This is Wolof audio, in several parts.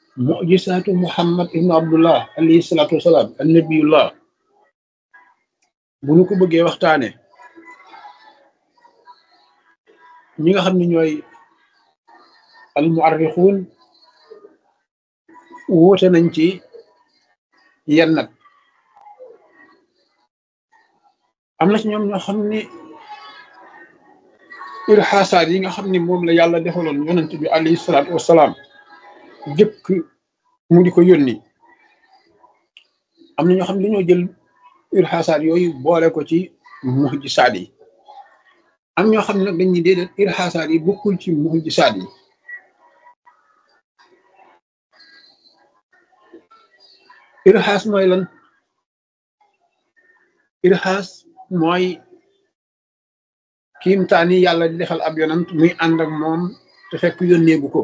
mujisaatu muhammad ibnu abdullah alayhi salaatu wasalaam annabiyullah bu nu ko bëggee waxtaane ñi nga xam ne ñooy almuarrixuun wuute nañ ci yenn nag am na ci ñoom ñoo xam ni irxaasaat yi nga xam ni moom la yàlla defaloon yonent bi alayhi salaatu wasalaam jëkk mu di ko yónni am na ñoo xam ne dañoo jël irxaasaat yooyu boole ko ci mujisaat yi am ñoo xam ne nag dañuy déedéet irxaasaat yi bokkul ci mujisaat yi irxaas mooy lan irxaas mooy kiimtaani yàlla di defal ab yonant muy ànd ak moom te fekk yónneegu ko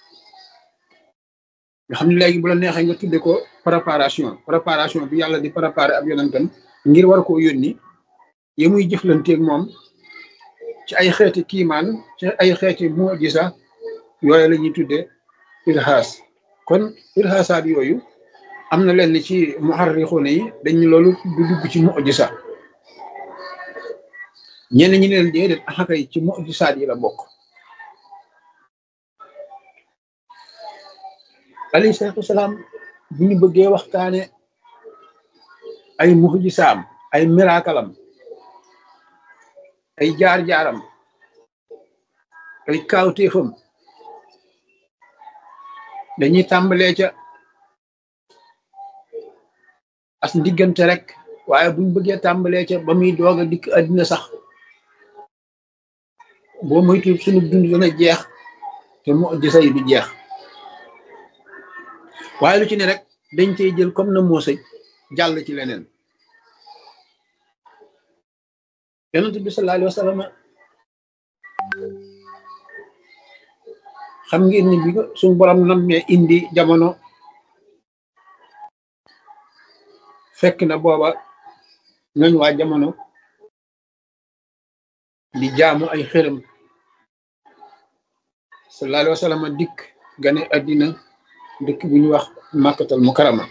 nga xam ne léegi bu la neexee nga tudde ko préparation préparation bi yàlla di préparer ab yonantam ngir war koo yónni ya muy jëflanteeg moom ci ay xeeti kiimaan ci ay xeeti mujisa yooyu la ñuy tudde irxaas kon irxaasaat yooyu am na lenn ci muharrixuuna yi dañu loolu du dugg ci mujisa ñenn ñi leen déedéet axakay ci mujisaat yi la bokk alayhi salaatu wasalaam bu ñu bëggee waxtaane ay mujisaam ay miraakalam ay jaar-jaaram ay kaawteefam dañuy tàmbalee ca as ndiggante rek waaye buñ bëggee tàmbalee ca ba muy doog a dikk àddina sax boo moytu sunu dund dana jeex te mujisa yi du jeex waaye lu ci ne rek dañ cey jël comme na moo sëj jàll ci leneen yonent bi sallallahu alayhi wa sallam xam ngeen ni bi ko suñu borom nammee indi jamono fekk na booba ñooñ waa jamono di jaamu ay xërëm sallallahu alayhi wa sallam dikk gane àddina dëkk bu ñu wax màkkatal mukarama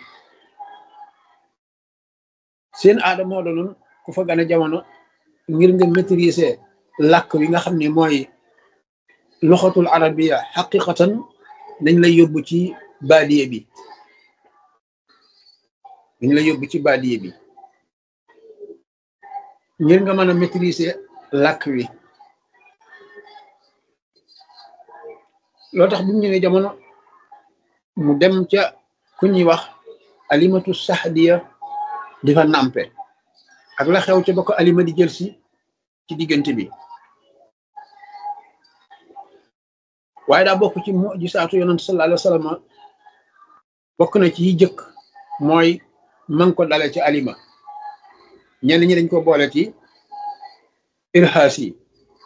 seen aada moo doonoon ku fa gane jamono ngir nga maîtriser làkk wi nga xam ne mooy loxatul arabiya xaqiqatan dañ lay yóbbu ci baadiye bi dañ lay yóbbu ci baadiye bi ngir nga mën a maîtriser làkk wi loo tax bu ñu ñëwee jamono mu dem ca ku ñuy wax alimatu saxdiya di fa nàmpe ak la xew ca ba ko alima di jël si ci diggante bi waaye daa bokk ci mujisaatu yonent sallallahu alayhi wa sallam bokk na ci yi jëkk mooy man ko dale ci alima ñenn ñi dañ ko boole ci irhaas yi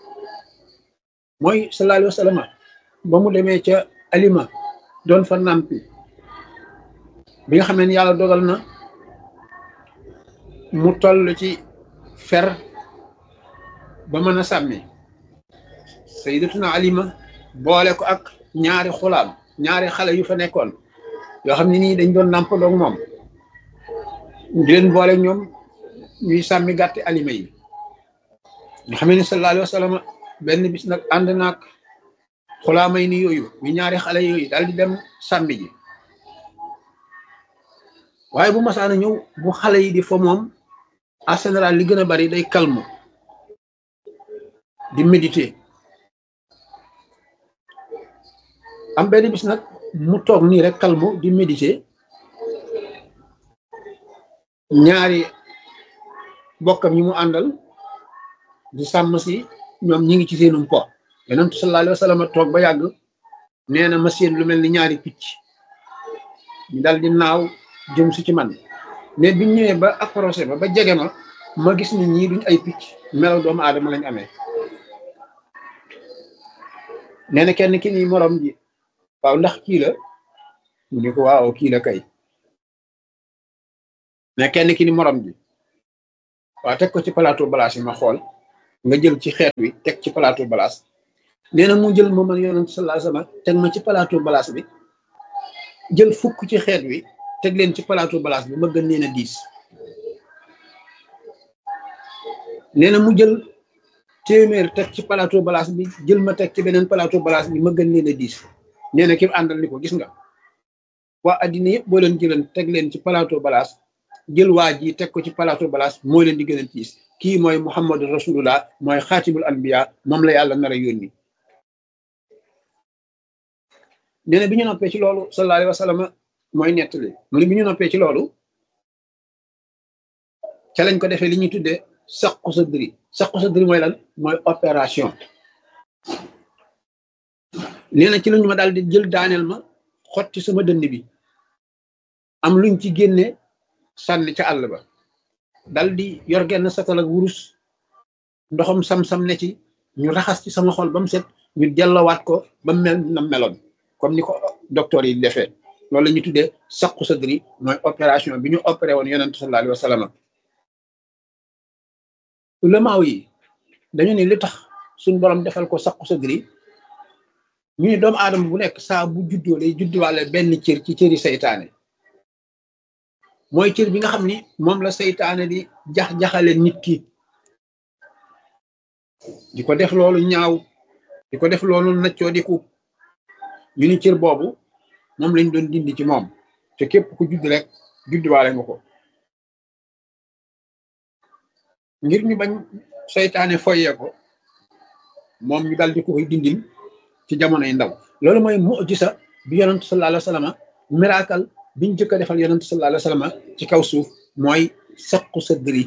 mooy sallallahu alayhi wa sallam ba mu demee ca alima doon fa nàmpi bi nga xamee ni yàlla dogal na mu toll ci fer ba mën a sàmmi sayyidatuna alima boole ko ak ñaari xulaam ñaari xale yu fa nekkoon yoo xam ne nii dañ doon nàmp doog moom di leen boole ñoom ñuy sàmmi gàtti alima yi nga xam ne sallallahu alayhi wa sallam benn bis nag ànd naag xulaamay ni yooyu ñu ñaari xale yooyu daal di dem sàmmi ji waaye bu masaana ñëw bu xale yi di fa moom en général li gën a bari day calme di méditer am benn bis nag mu toog nii rek calme di méditer ñaari bokkam yi mu àndal di sàmm si ñoom ñi ngi ci seenum po yonent sallallahu alayhi wa sallam toog ba yàgg nee na ma seen lu mel ni ñaari picc ñu dal di naaw jëm si ci man mais biñ ñëwee ba approché ba ba jege ma ma gis ni ñii duñ ay picc melaw doomu aadama lañ amee nee na kenn ki ni morom ji waaw ndax kii la mu ne ko waaw kii la kay mais kenn ki ni morom ji waaw teg ko ci plateau balaas yi ma xool nga jël ci xeet wi teg ci plateau balaas nee na mu jël ma man yonent sallallahu alayhi wasallam teg ma ci plateau balaas bi jël fukk ci xeet wi teg leen ci plateau balaas bi ma gën leen a diis nee na mu jël téeméer teg ci plateau balaas bi jël ma teg ci beneen plateau balaas bi ma gën leen a diis nee na ki àndal ni ko gis nga waa addina yëpp boo leen jëlan teg leen ci plateau balaas jël waa ji teg ko ci plateau balaas moo leen di gën a diis kii mooy muhammadu rasulullah mooy xaatimul anbiya moom la yàlla nar a yónni nee na bi ñu noppee ci loolu sallallahu alayhi wa sallam mooy nettali mu ne bi ñu noppee ci loolu ca lañ ko defee li ñuy tuddee saqu sa dri saqu sa dri mooy lan mooy opération nee na ci lañu ma daal di jël daaneel ma xotti sama dënd bi am luñ ci génne sànni ca àll ba dal di yor genn satal ak wurus ndoxam sam-sam ne ci ñu raxas ci sama xol ba mu set ñu dellawaat ko ba mel na meloon comme ni ko docteur yi defee loolu la ñuy tuddee saqu sadri mooy opération bi ñu opéré woon yonent sallallahu alayhi wa sallam ulamaaw yi dañu ne li tax suñ borom defal ko saqu sadri ñu ne doomu aadama bu nekk saa bu juddoo lay judduwaale benn cër ci cëri saytaane mooy cër bi nga xam ni moom la saytaane di jax-jaxale nit ki di ko def loolu ñaaw di ko def loolu naccoo diku ñu ni cër boobu moom lañ doon dindi ci moom te képp ku judd rek judduwaale nga ko ngir ñu bañ saytaane foyee ko moom ñu dal di ko koy dindil ci jamonoy ndaw loolu mooy mujisa bi yonent sallallahu alayhi wa sallam miracle biñ jëkk a defal yonent sallallahu alayhi wa sallam ci kaw suuf mooy saqu sadri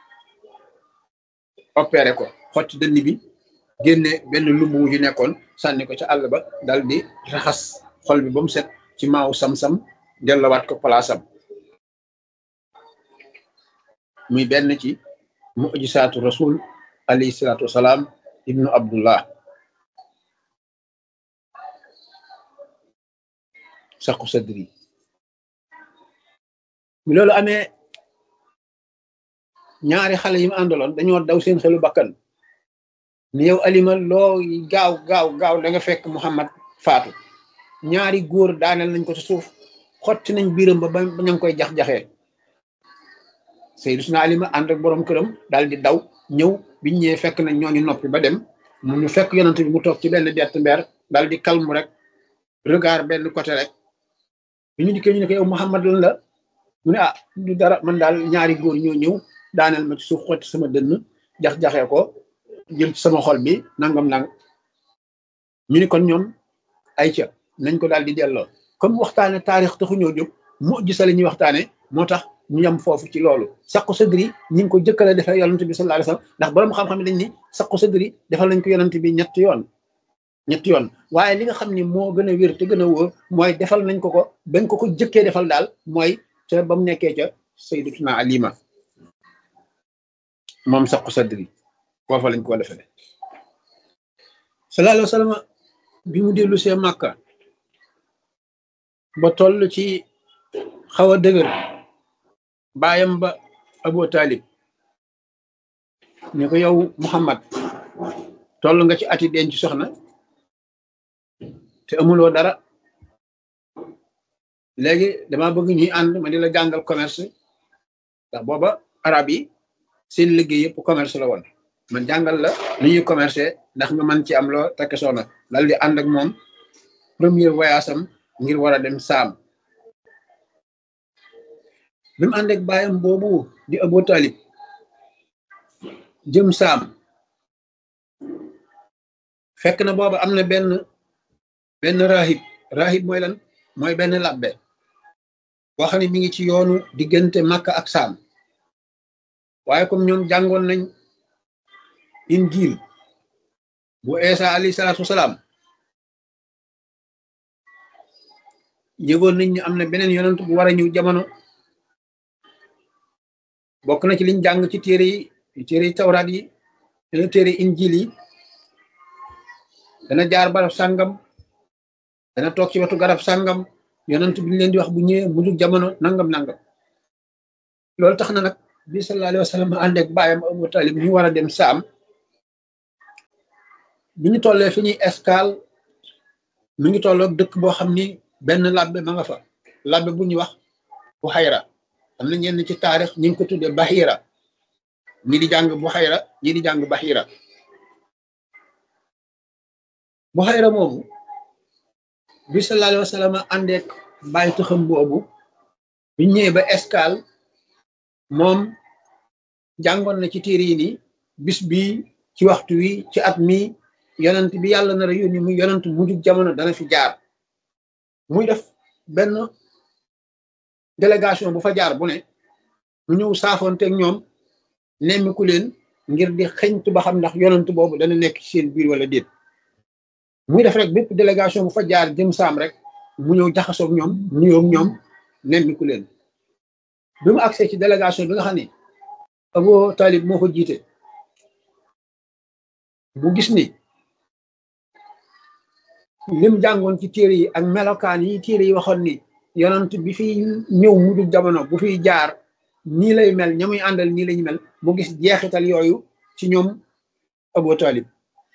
opéré ko xotti dënn bi génne benn lumb wu ci nekkoon sànni ko ca àll ba dal di raxas xol bi ba mu set ci maaw sam-sam dellawaat ko palaasam muy benn ci mujisaatu rasul alayhi salaatu wasalaam ibnu abdullah saqu sadri bi loolu amee ñaari xale yi mu àndaloon dañoo daw seen xelu bakkan ni yow alima loo gaaw gaaw gaaw da nga fekk muhammad faatu ñaari góor daaneel nañ ko ci suuf xotti nañ biiram ba ba ña ngi koy jax-jaxee Seydina Alima ànd ak borom këram daal di daw ñëw biñ ñëwee fekk nañ ñooñu noppi ba dem mu ñu fekk yonent bi mu toog ci benn bett mbeer daal di kalmu rek regard benn côté rek bi ñu dikkee ñu ne ko yow Muhammad lan la mu ne ah du dara man daal ñaari góor ñoo ñëw daaneel ma ci suuf xotti sama dënn jax-jaxee ko jël ci sama xol bi nangam nang ñu ni kon ñoom ay ca nañ ko daal di delloo comme waxtaane taarix taxu ñoo jóg mu gisa la ñuy waxtaane moo tax ñu yem foofu ci loolu saqu sadri ñi ngi ko jëkkale defal yonent bi sallallahu alayhi wasallam ndax borom xam-xam dañ ni saqu sadri defal nañ ko yonent bi ñetti yoon ñetti yoon waaye li nga xam ni moo gën a wér te gën a wóor mooy defal nañ ko ko bañ ko ko jëkkee defal daal mooy ca ba mu nekkee ca sayyidatuna alima moom saqu sadri foofa lañ ko defale sallallahu alayhi wasallam bi mu dellu see màkka ba toll ci xaw a dëgër baayam ba Abu Talib ne ko yow Muhammad toll nga ci ati denc soxna te amuloo dara léegi dama bëgg ñuy ànd ma di la jàngal commerce ndax booba arab yi seen liggéey yëpp commerce la woon man jàngal la lu ñuy commercer ndax nga mën ci am loo takk soxna dal di ànd ak moom premier voyage am ngir war a dem saam bi mu ànd ak baayam boobu di Abu Talib jëm saam fekk na booba am na benn benn rahib rahib mooy lan mooy benn labbe boo xam ne mi ngi ci yoonu diggante Makka ak saam waaye comme ñoom jàngoon nañ injil bu Isa alayhi salaatu wasalaam yëgoon nañ ne am na beneen yonent bu war a ñëw jamono bokk na ci liñ jàng ci téere yi téere yi tawraat yi dana téere injil yi dana jaar barab sàngam dana toog ci wetu garab sàngam yonent bi ñu leen di wax bu ñëwee mu dug jamono nangam nangam loolu tax na nag bi sallallahu alayhi wa sallam ànd ak baayam Abu Talib ñu war a dem saam bi ñu tollee fi ñuy escale mi ngi tolloog dëkk boo xam ni benn labbe ma nga fa labbe bu ñuy wax Buxayra am na ñenn ci taarix ñu ngi ko tuddee Bahira ñi di jàng Buxayra ñi di jàng Bahira Buxayra moomu bi sallallahu alayhi wa sallam àndeek bàyyi taxam boobu bi ñëwee ba escale moom jàngoon na ci téere yi ni bis bi ci waxtu wi ci at mi yonent bi yàlla nar a yónni muy yonent mujjug jamono dana fi jaar muy def benn délégation bu fa jaar bu ne mu ñëw saafoonteeg ñoom nemmiku leen ngir di xeñtu ba xam ndax yonent boobu dana nekk ci seen biir wala déet muy def rek bépp délégation bu fa jaar jëm saam rek mu ñëw jaxasoog ñoom nuyoog ñoom nemmiku leen bi mu agsee ci délégation bi nga xam ne Abu Talib moo ko jiite bu gis ni lim jàngoon ci téere yi ak melokaan yi téere yi waxoon ni yonent bi fi ñëw mujjug jamono bu fiy jaar nii lay mel ña muy àndal nii lañu mel mu gis jeexital yooyu ci ñoom Abu Talib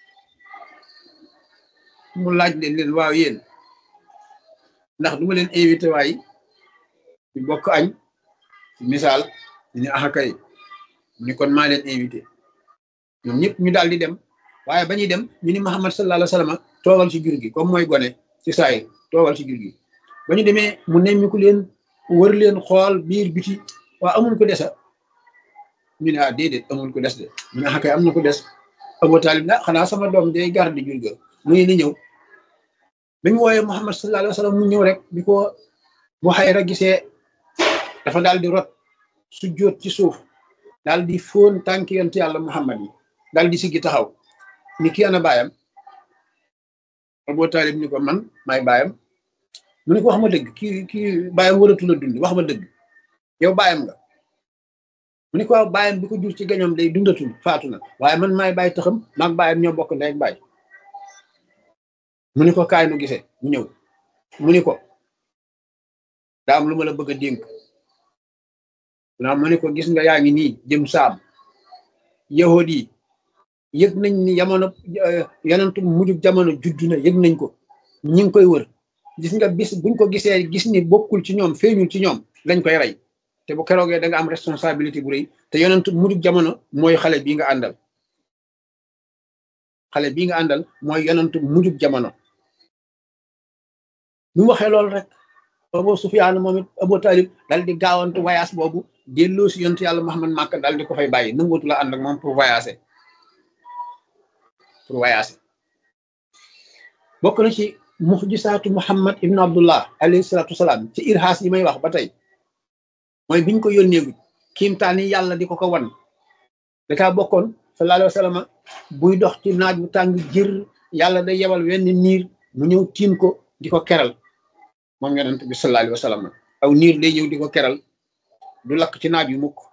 mu laaj leen leen waaw yéen ndax duma leen invité waay ñu bokk añ misaal ñu ne axa kay mu ni kon maa leen invité ñoom ñëpp ñu daal di dem waaye ba ñuy dem ñu ni Muhammad sallallahu alayhi wa sallam toogal ci jur gi comme mooy gone ci saay toogal ci jur gi ba ñu demee mu nemmiku leen wër leen xool biir biti waa amul ko desa ñu ne ah déedéet amul ko des de mu ne axa kay am na ko des Abu Talib na xanaa sama doom day garde jur ga mu ngi ni ñëw bi ñu wooyee Muhammad sallallahu alayhi wa sallam mu ñëw rek bi ko Buxayra gisee dafa daal di rot su jóot ci suuf daal di fóon tànk yonent yàlla Muhammad yi daal di siggi taxaw ni ki ana baayam Abu Talib ni ko man maay baayam mu ni ko wax ma dëgg kii kii baayam waratu la dund wax ma dëgg yow baayam nga mu ni ko waaw baayam bi ko jur ci gañoom day dundatul faatu na waaye man maay baay taxam maag baayam ñoo bokk ndey ak baay mu ni ko kaay nu gisee mu ñëw mu ni ko daa am lu ma la bëgg a dénk naa mu ni ko gis nga yaa ngi nii jëm saam yahud yi yëg nañ ni jamono yonentu mujjug jamono juddu na yëg nañ ko ñi ngi koy wër gis nga bis buñ ko gisee gis ni bokkul ci ñoom feeñul ci ñoom lañ koy rey te bu keroogee da nga am responsabilité bu rëy te yonentu mujjug jamono mooy xale bii nga àndal xale bii nga àndal mooy yonentu mujjug jamono bi mu waxee loolu rek Abu Sufyaan moom it Abu Talib dal di gaawantu voyage boobu delloo si yontu yàlla Muhammad Màkka dal di ko fay bàyyi nangootu la ànd ak moom pour voyager pour voyager bokk na ci muxjisaatu Muhammad ibn Abdullah alayhi salaatu wasalaam ci irhaas yi may wax ba tey mooy biñ ko yónneegu kiimtaan yi yàlla di ko ko wan da caa bokkoon sallallahu alayhi wa sallam buy dox ci naaj bu tàng jër yàlla day yebal wenn niir mu ñëw tiim ko di ko keral moom yonent bi sallallahu alayhi wa sallam aw niir day ñëw di ko keral du lakk ci naaj yu mukk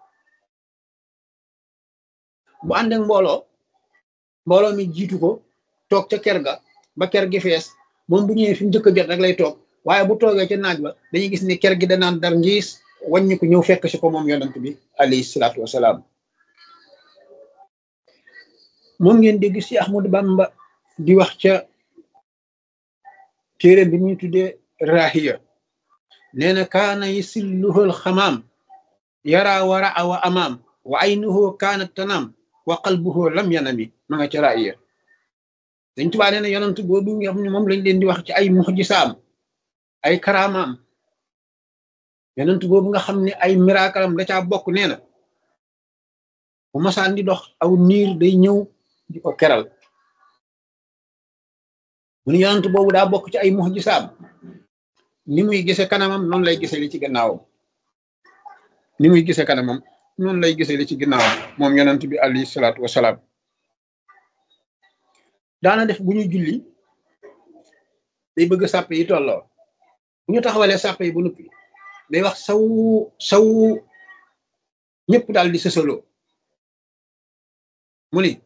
bu ànd ak mbooloo mbooloo mi jiitu ko toog ca ker ga ba ker gi fees moom bu ñëwee fi mu njëkk a jot rek lay toog waaye bu toogee ca naaj ba dañuy gis ni ker gi danaan dar ngiis wàññi ko ñëw fekk si ko moom yonent bi alayhi salaatu wasalaam moom ngeen dégg si Ahmadu Bamba di wax ca téere bi ñuy tuddee rahiya nee na kaana yisilluhul xamaam yara wara awa amaam wa aynuhu kaanat tanaam wa qalbuhu lam yanami ma nga ca rahiya dañ tubaa nee na yonent boobu nga xam ne moom lañ leen di wax ci ay muxjisaam ay karaamaam yonent boobu nga xam ne ay miraakalam da caa bokk nee na bu masaan di dox aw niir day ñëw di ko keral mu ni yonent boobu daa bokk ci ay muxjisaam ni muy gise kanamam noonu lay gise li ci gannaawam ni muy gise kanamam noonu lay gise li ci gannaawam moom yonent bi alayhi salaatu wasalaam daana def bu ñuy julli day bëgg sàpp yi tolloo bu ñu taxawalee sàpp yi bu nuppi day wax saw saw ñëpp daal di sësaloo mu ni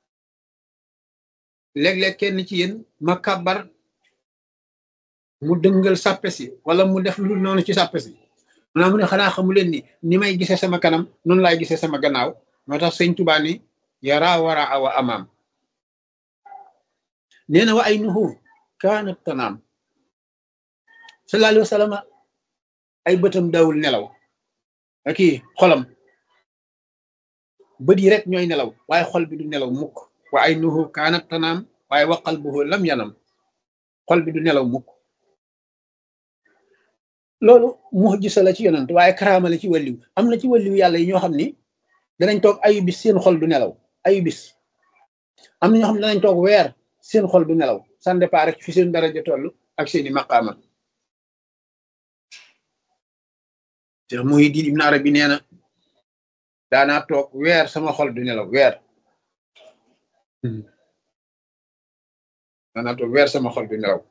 léeg-léeg kenn ci yéen ma kàbbar mu dëngal sàppe si wala mu def lu noonu ci sàppe si maanaam mu ne xanaa xamu leen ni ni may gisee sama kanam noonu laay gisee sama gannaaw moo tax sëñ Tuubaa ni yara wara awa amaam nee na wa ay nuhu kaanat tanaam sallallahu alayhi wa sallam ay bëtam daawul nelaw aki xolam bët yi rek ñooy nelaw waaye xol bi du nelaw mukk wa ay nuhu kaanat tanaam waaye wa qalbuhu lam yanam xol bi du nelaw mukk loolu mu'jiza la ci yonent waaye karaama la ci wàlliw am na ci wàlliw yàlla yi ñoo xam ni danañ toog ayu bis seen xol du nelaw ayu bis am na ñoo xam ne danañ toog weer seen xol du nelaw ça dépend rek fi seen daraja toll ak seeni maqaama Cheikh Muhyiddin Ibn Arabi nee na daanaa toog weer sama xol du nelaw weer daanaa toog weer sama xol du nelaw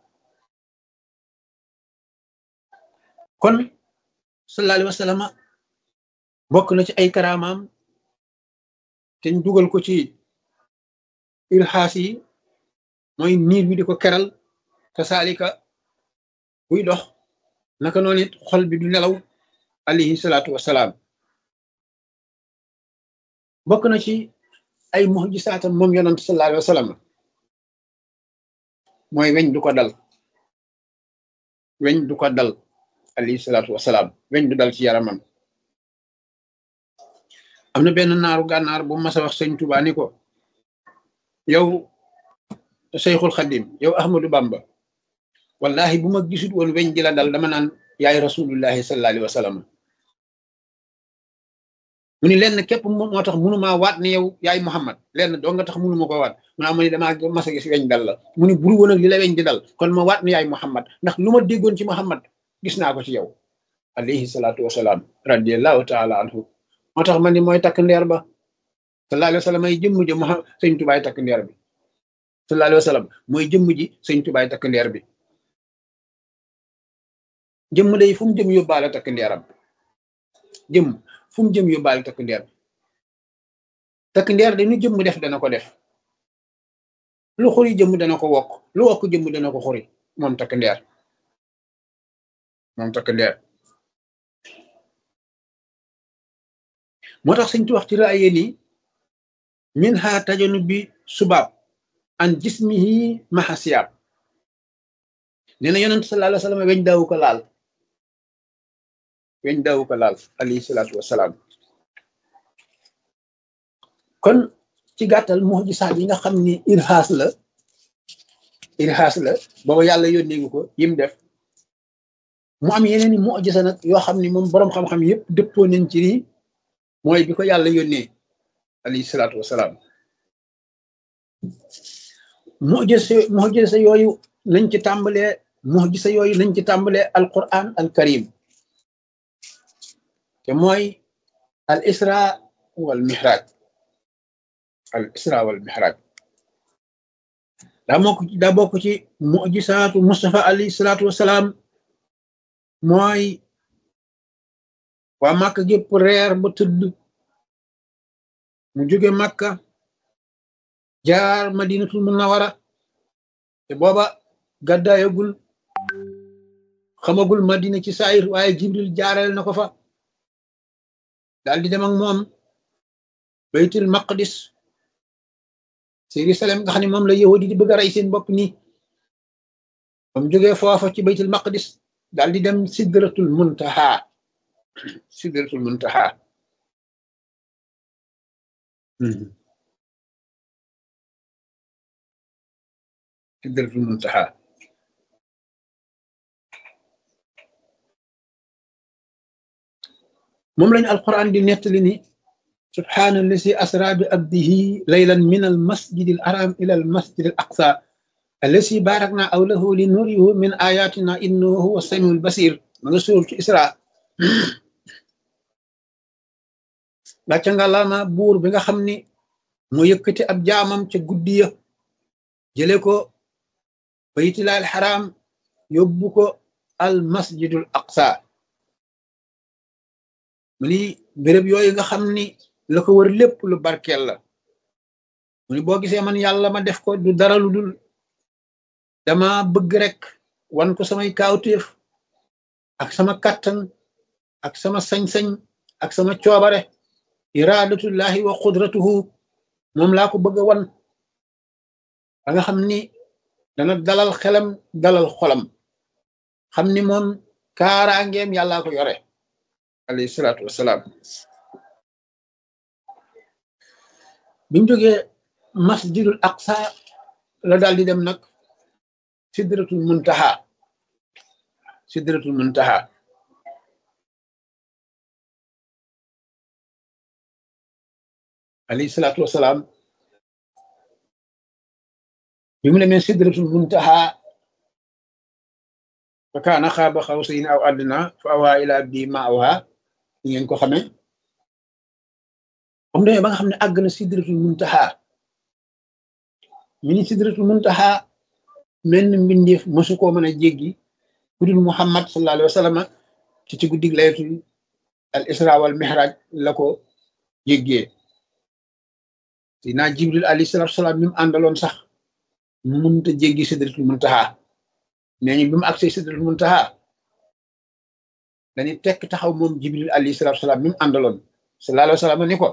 kon sallallahu alayhi wa sallam bokk na ci ay karaamaam te ñu dugal ko ci ilxaas yi mooy niir bi di ko keral te saalika buy dox naka noonu it xol bi du nelaw alayhi salaatu wasalaam bokk na ci ay muxjisaatam moom yonent sallallahu alayhi wa sallam mooy weñ du ko dal weñ du ko dal alayhi salaatu wasalaam weñ du dal ci yaramam am na benn naaru gànnaar bu mas a wax sëñ Tuubaa ni ko yow Seyxul Xadim yow Ahmadou Bamba wallahi bu ma gisut woon weñ di la dal dama naan yaay rasulullahi sallallahu alayhi wa sallam mu ni lenn képp moo tax mënumaa waat ne yow yaay Muhammad lenn doo nga tax mënu ma ko waat mu naa ma ni damaa mas a gis weñ dal la mu ni buru woon ak li la weñ di dal kon ma waat ne yaay Muhammad ndax lu ma déggoon ci Muhammad gis naa ko ci yow alayhi salaatu wasalaam radiallahu taala anhu moo tax man ni mooy takk ndeer ba sallallahu alayhi wa sallam ay jëmm ji mo sëñ tubaay takk ndeer bi sallallahu alayhi wa sallam mooy jëmm ji sëñ tubaay takk ndeer bi jëmm day fu mu jëm yóbbaale takk ndeeram jëmm fu mu jëm yóbbaale takk ndeer takk ndeer dañu jëmm def dana ko def lu xuri jëmm dana ko wokk lu wokk jëmm dana ko xuri moom takk ndeer moom takk ndeer moo tax sëñ tu wax ci raaye ni min ha tajanu bi subaab an jismihi mahasiyaab nee na yonent sallallahu alayhi wa sallam weñ daawu ko laal weñ daawu ko laal alayhi salaatu wasalaam kon ci gàttal mujisaat yi nga xam ni irhaas la irhaas la booba yàlla yónnee ngi ko yim def mu am yeneen i mujisa nag yoo xam ni moom boroom xam-xam yëpp dëppoo nañ ci nii mooy bi ko yàlla yónnee alayhi salaatu wasalaam mujisa mujisa yooyu nañ ci tàmbalee mujisa yooyu nañ ci tàmbalee alquran al karim te mooy al isra wal mihraj al isra wal mihraj daa mokk daa bokk ci mujisaatu Mustafa alayhi salaatu wasalaam mooy waa Màkka gépp reer ba tëdd mu jóge Màkka jaar madinatul munawara te booba gàddaayagul xamagul madina ci saayir waaye jibril jaareel na ko fa daal di dem ak moom baytul maqdis Jérusalem nga xam ne moom la yahudi di bëgg a rey seen bopp nii ba mu jógee foofa ci baytul maqdis daal di dem sidratul muntaha sidratul muntaha sidratul muntaha moom lañu alquran di nettali ni subhaana allazi asra bi abdihi laylan min al masjid al haram ila al masjid al aqsa allazi barakna awlahu li nurihu min ayatina innahu huwa samiul basir ma nga suuratu isra gàcca nga lama buur bi nga xam ni moo yëkkati ab jaamam ca guddi ya jële ko baytilaal xaraam yóbbu ko al masjidul aqsa mu ni béréb yooyu nga xam ni la ko wër lépp lu barkeel la mu ni boo gisee man yàlla ma def ko du dara lu dul dama bëgg rek wan ko samay kaawteef ak sama kàttan ak sama sañ-sañ ak sama coobare iradatullahi wa qudratuhu moom laa ko bëgg a wan ba nga xam ni dana dalal xelam dalal xolam xam ni moom kaaraangeem yàllaa ko yore alayhi salaatu wasalaam bi mu jógee masjidul aqsa la daal di dem nag sidratul muntaha sidratul muntaha alayhi salaatu wasalaam bi mu demee sidratul muntaha fa kaana xaaba xawsayn aw adna fa awaa ila bi ma awha ñu ngeen ko xamee am demee ba nga xam ne àgg na sidratul muntaha mi ni sidratul muntaha menn mbindeef mosu koo mën a jéggi ku dul muhammad sallallahu alayhi wa sallam ci ci guddig laylatul al isra wal mihraj la ko jéggee dinaa jibril alayhi salatu wasalaam mi mu àndaloon sax mënta jéggi sidratul muntaha nee ñu bi mu agsee sidratul muntaha dañuy tekk taxaw moom jibril alayhi salatu wasalaam mi mu àndaloon sallallahu alayhi wa sallam ni ko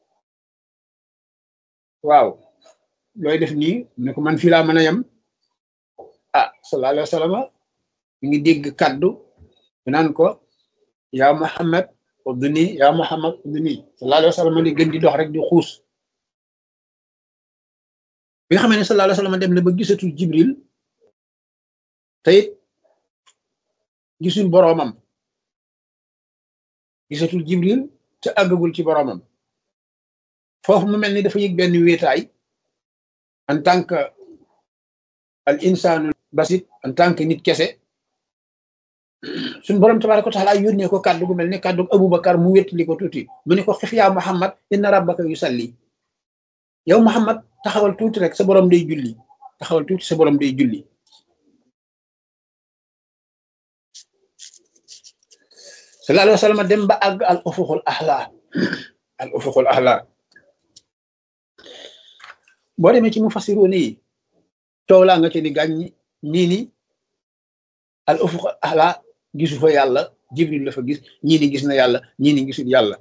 waaw looy def nii mu ne ko man fii laa mën a yem ah sallallahu alayhi wa sallam mi ngi dégg kaddu naan ko yaa muhammad udni yaa muhammad udni sallallahu alayhi wa sallam di gën di dox rek di xuus bi nga xamee ne sallallahu alayhi wa sallam dem na ba gisatul jibril te it gisul boroomam gisatul jibril te àggagul ci boroomam foofu mu mel ni dafa yëg benn wéetaay en tant que al insaanu basit en tant que nit kese suñ borom tabaraka wa taala yónnee ko kàddu gu mel ni kàddu abubakar mu wéttali ko tuuti mu ne ko xif yaa muhammad inna rabbaka yusalli yow muhammad taxawal tuuti rek sa borom day julli taxawal tuuti sa borom day julli sallallahu alayhi wa sallam dem ba àgg al ufuqul ahla al ufuqul ahla boo demee ci mu fasiroon yi coow laa nga ci ni gàññi ñii ni al ufuq ahla gisu fa yàlla jibril la fa gis ñii ni gis na yàlla ñii ni gisul yàlla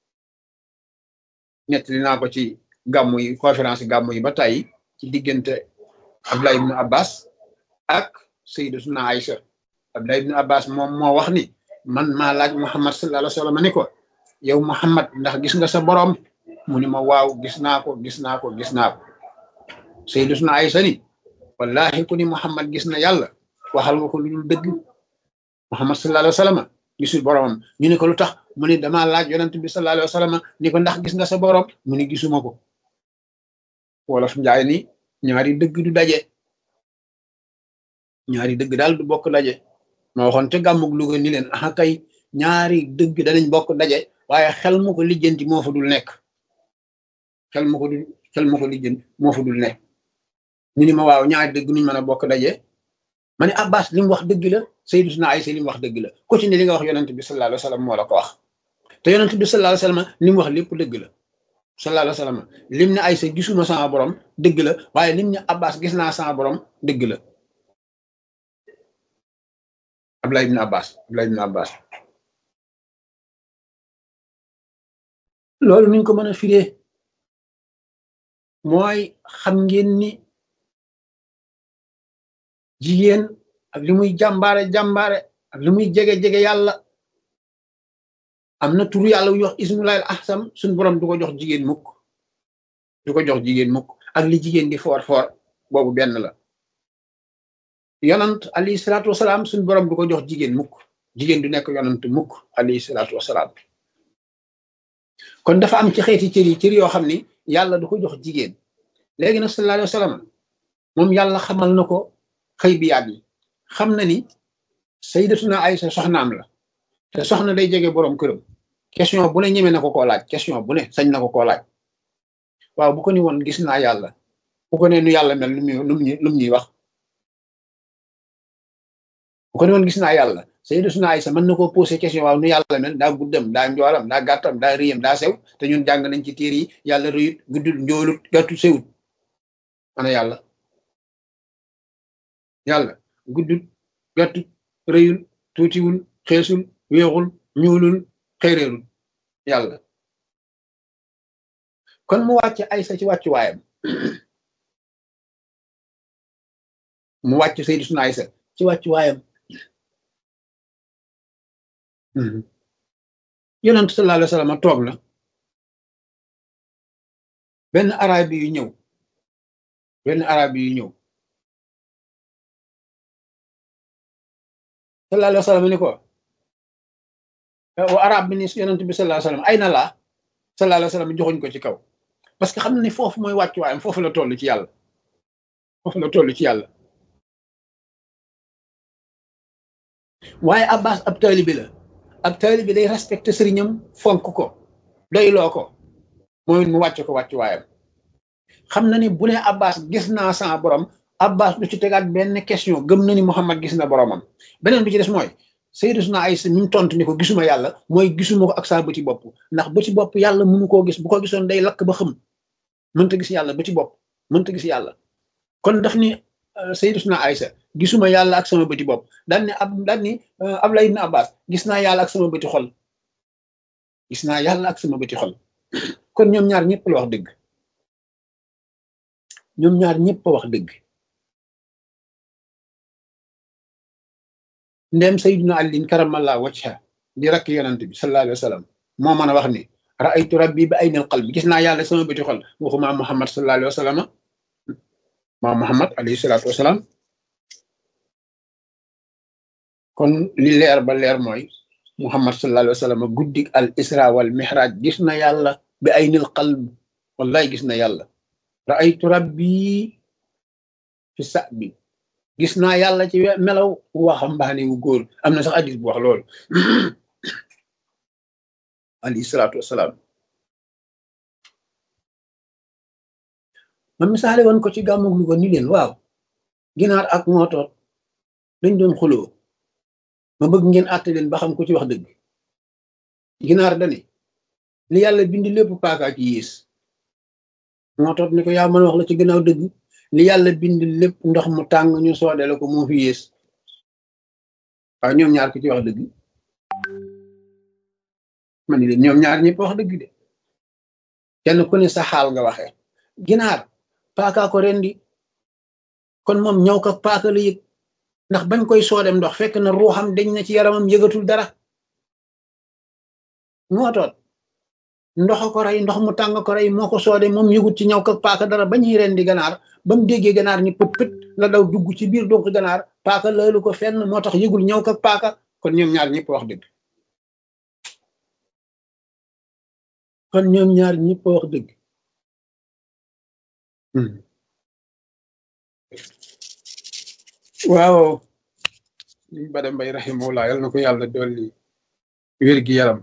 ñett li naa ko ci gàmmu yi conférence gàmmu yi ba tàyyi ci diggante Abdullah ibn Abbas ak Sayyidatuna Aïcha Abdullah ibn Abbas moom moo wax ni man maa laaj Muhammad sallallahu alayhi wa sallam ni ko yow Muhammad ndax gis nga sa borom mu ni ma waaw gis naa ko gis naa ko gis naa ko Sayyidatuna Aïcha ni wallahi ku ni Muhammad gis na yàlla waxal nga ko lu dul dëgg Muhammad sallallahu alayhi wa sallam gisul boromam ñu ne ko lu tax mu ni damaa laaj yonent bi sallallahu alayhi wa sallam ni ko ndax gis nga sa borom mu ni gisuma ko wolof njaay ni ñaari dëgg du daje ñaari dëgg daal du bokk daje ma waxoon te gàmmug Luga ni leen aha kay ñaari dëgg danañ bokk daje waaye xel mu ko lijjanti moo fa dul nekk xel mu ko dul xel mu ko lijjanti moo fa dul nekk ñu ni ma waaw ñaari dëgg nuñ mën a bokk daje ma ne Abbas li mu wax dëgg la Sayyidatuna Aysa li mu wax dëgg la ku ci ne li nga wax yonent bi sallallahu alayhi wa sallam moo la ko wax te yonent bi sallallahu alayhi wa sallam li mu wax lépp dëgg la sallallahu alayhi wa sallam lim ne Aysa gisuma sama borom dëgg la waaye lim ne Abbas gis naa sama borom dëgg la Abdullah ibn Abbas Abdullah ibn Abbas loolu niñ ko mën a firee mooy xam ngeen ni jigéen ak li muy jàmbaare jàmbaare ak li muy jege-jege yàlla am na turu yàlla wu ñuy wax ismullaahil ahsam suñ borom du ko jox jigéen mukk du ko jox jigéen mukk ak li jigéen di foor foor boobu benn la yonant alayhi salaatu wasalaam suñ borom du ko jox jigéen mukk jigéen du nekk yonant mukk alayhi salaatu wasalaam kon dafa am ci xeeti cër yi cër yoo xam ni yàlla du ko jox jigéen léegi nag sallallahu alayhi wa sallam moom yàlla xamal na ko xëy bi yaat yi xam na ni sayyidatuna Aysa soxnaam la te soxna day jege boroom këram question bu ne ñeme na ko koo laaj question bu ne sañ na ko koo laaj waaw bu ko ni woon gis naa yàlla bu ko ne nu yàlla mel lu muy lu mu ñuy wax bu ko ni woon gis naa yàlla sayyidatuna Aysa mën na koo posé question waaw nu yàlla mel daa guddam daa njoolam daa gàttam daa rëyam daa sew te ñun jàng nañ ci téere yi yàlla rëyut guddul njoolut gàttu sewut ana yàlla yàlla guddul gàttut rëyul tuutiwul xeesul weexul ñuulul xëyreerul yàlla kon mu wàcc Aysa ci wàccu waayam mu wàcc sayyidatuna Aysa ci wàccu waayam yonent sallallahu alayhi wa sallam toog na benn arabi yu ñëw benn arabi yu ñëw sallallahu alayhi wa sallam ni ko wa arab bi ni yonent bi sallallahu alayhi wa sallam ay na laa sallallahu alayhi wa sallam joxuñ ko ci kaw parce que xam na ni foofu mooy wàccuwaayam foofu la toll ci yàlla foofu la toll ci yàlla waaye abbas ab taalibi la ab taalibi day respecté sëriñam fonk ko doyloo ko mooy mu wàcce ko wàccuwaayam xam na ni bu ne abbas gis naa sama borom abbas du ci tegaat benn question gëm na ni muhammad gis na boromam beneen bi ci des mooy Sayyidatuna Aysa mi mu tontu ni ko gisuma yàlla mooy gisuma ko ak saa bëti bopp ndax bëti bopp yàlla mënu koo gis bu ko gisoon day lakk ba xam mënta gis yàlla bëti bopp mënta gis yàlla kon daf ni Sayyidatuna Aysa gisuma yàlla ak sama bëti bopp daan ne ab daan ni Abdullah ibn Abbas gis naa yàlla ak sama bëti xol gis naa yàlla ak sama bëti xol kon ñoom ñaar ñëpp la wax dëgg ñoom ñaar ñëpp a wax dëgg ndem sayyiduna alin karamallah wajha di rakk yonent bi sallallahu alayhi wa sallam moo mën a wax ni raaytu rabbi bi aynil qalbi gis naa yàlla sama bëti xol waxuma muhammad sallallahu alayhi wa sallam maa muhammad alayhi salaatu wasalaam kon li leer ba leer mooy muhammad sallallahu alayhi wa sallam guddik al isra wal mihraj gis na yàlla bi aynil qalb wallahi gis na yàlla raaytu rabbi fi sa bi gis naa yàlla ci melaw waxambaane wu góor am na sax hadis bu wax loolu alayhi salaatu wasalaam ma misaale woon ko ci gàmmug lu ko ni leen waaw ginaar ak mootoot dañ doon xuloo ma bëgg ngeen àtte leen ba xam ko ci wax dëgg ginaar dane li yàlla bind lépp paaka ci yées mootoot ni ko yaa mën a wax la ci gannaaw dëgg li yàlla bind lépp ndox mu tàng ñu soodele ko moo fi yées waaw ñoom ñaar ko ci wax dëgg ma ni leen ñoom ñaar ñëpp wax dëgg de kenn ku ne sa xaal nga waxee ginaar paaka ko rendi kon moom ñëw ko paaka la yëg ndax bañ koy soodem ndox fekk na ruuxam dañ na ci yaramam yëgatul dara moo toot ndox ko rey ndox mu tàng ko rey moo ko soode moom yëgut ci ñaw ko paaka dara ba ñuy rendi ganaar ba mu déggee ganaar ni pët pët la daw dugg ci biir donc ganaar paaka laalu ko fenn moo tax yëgul ñaw ko paaka kon ñoom ñaar ñëpp wax dëgg kon ñoom ñaar ñëpp wax dëgg waaw liñ bada mbay rahimahullah yal na ko yàlla dolli wér gi yaram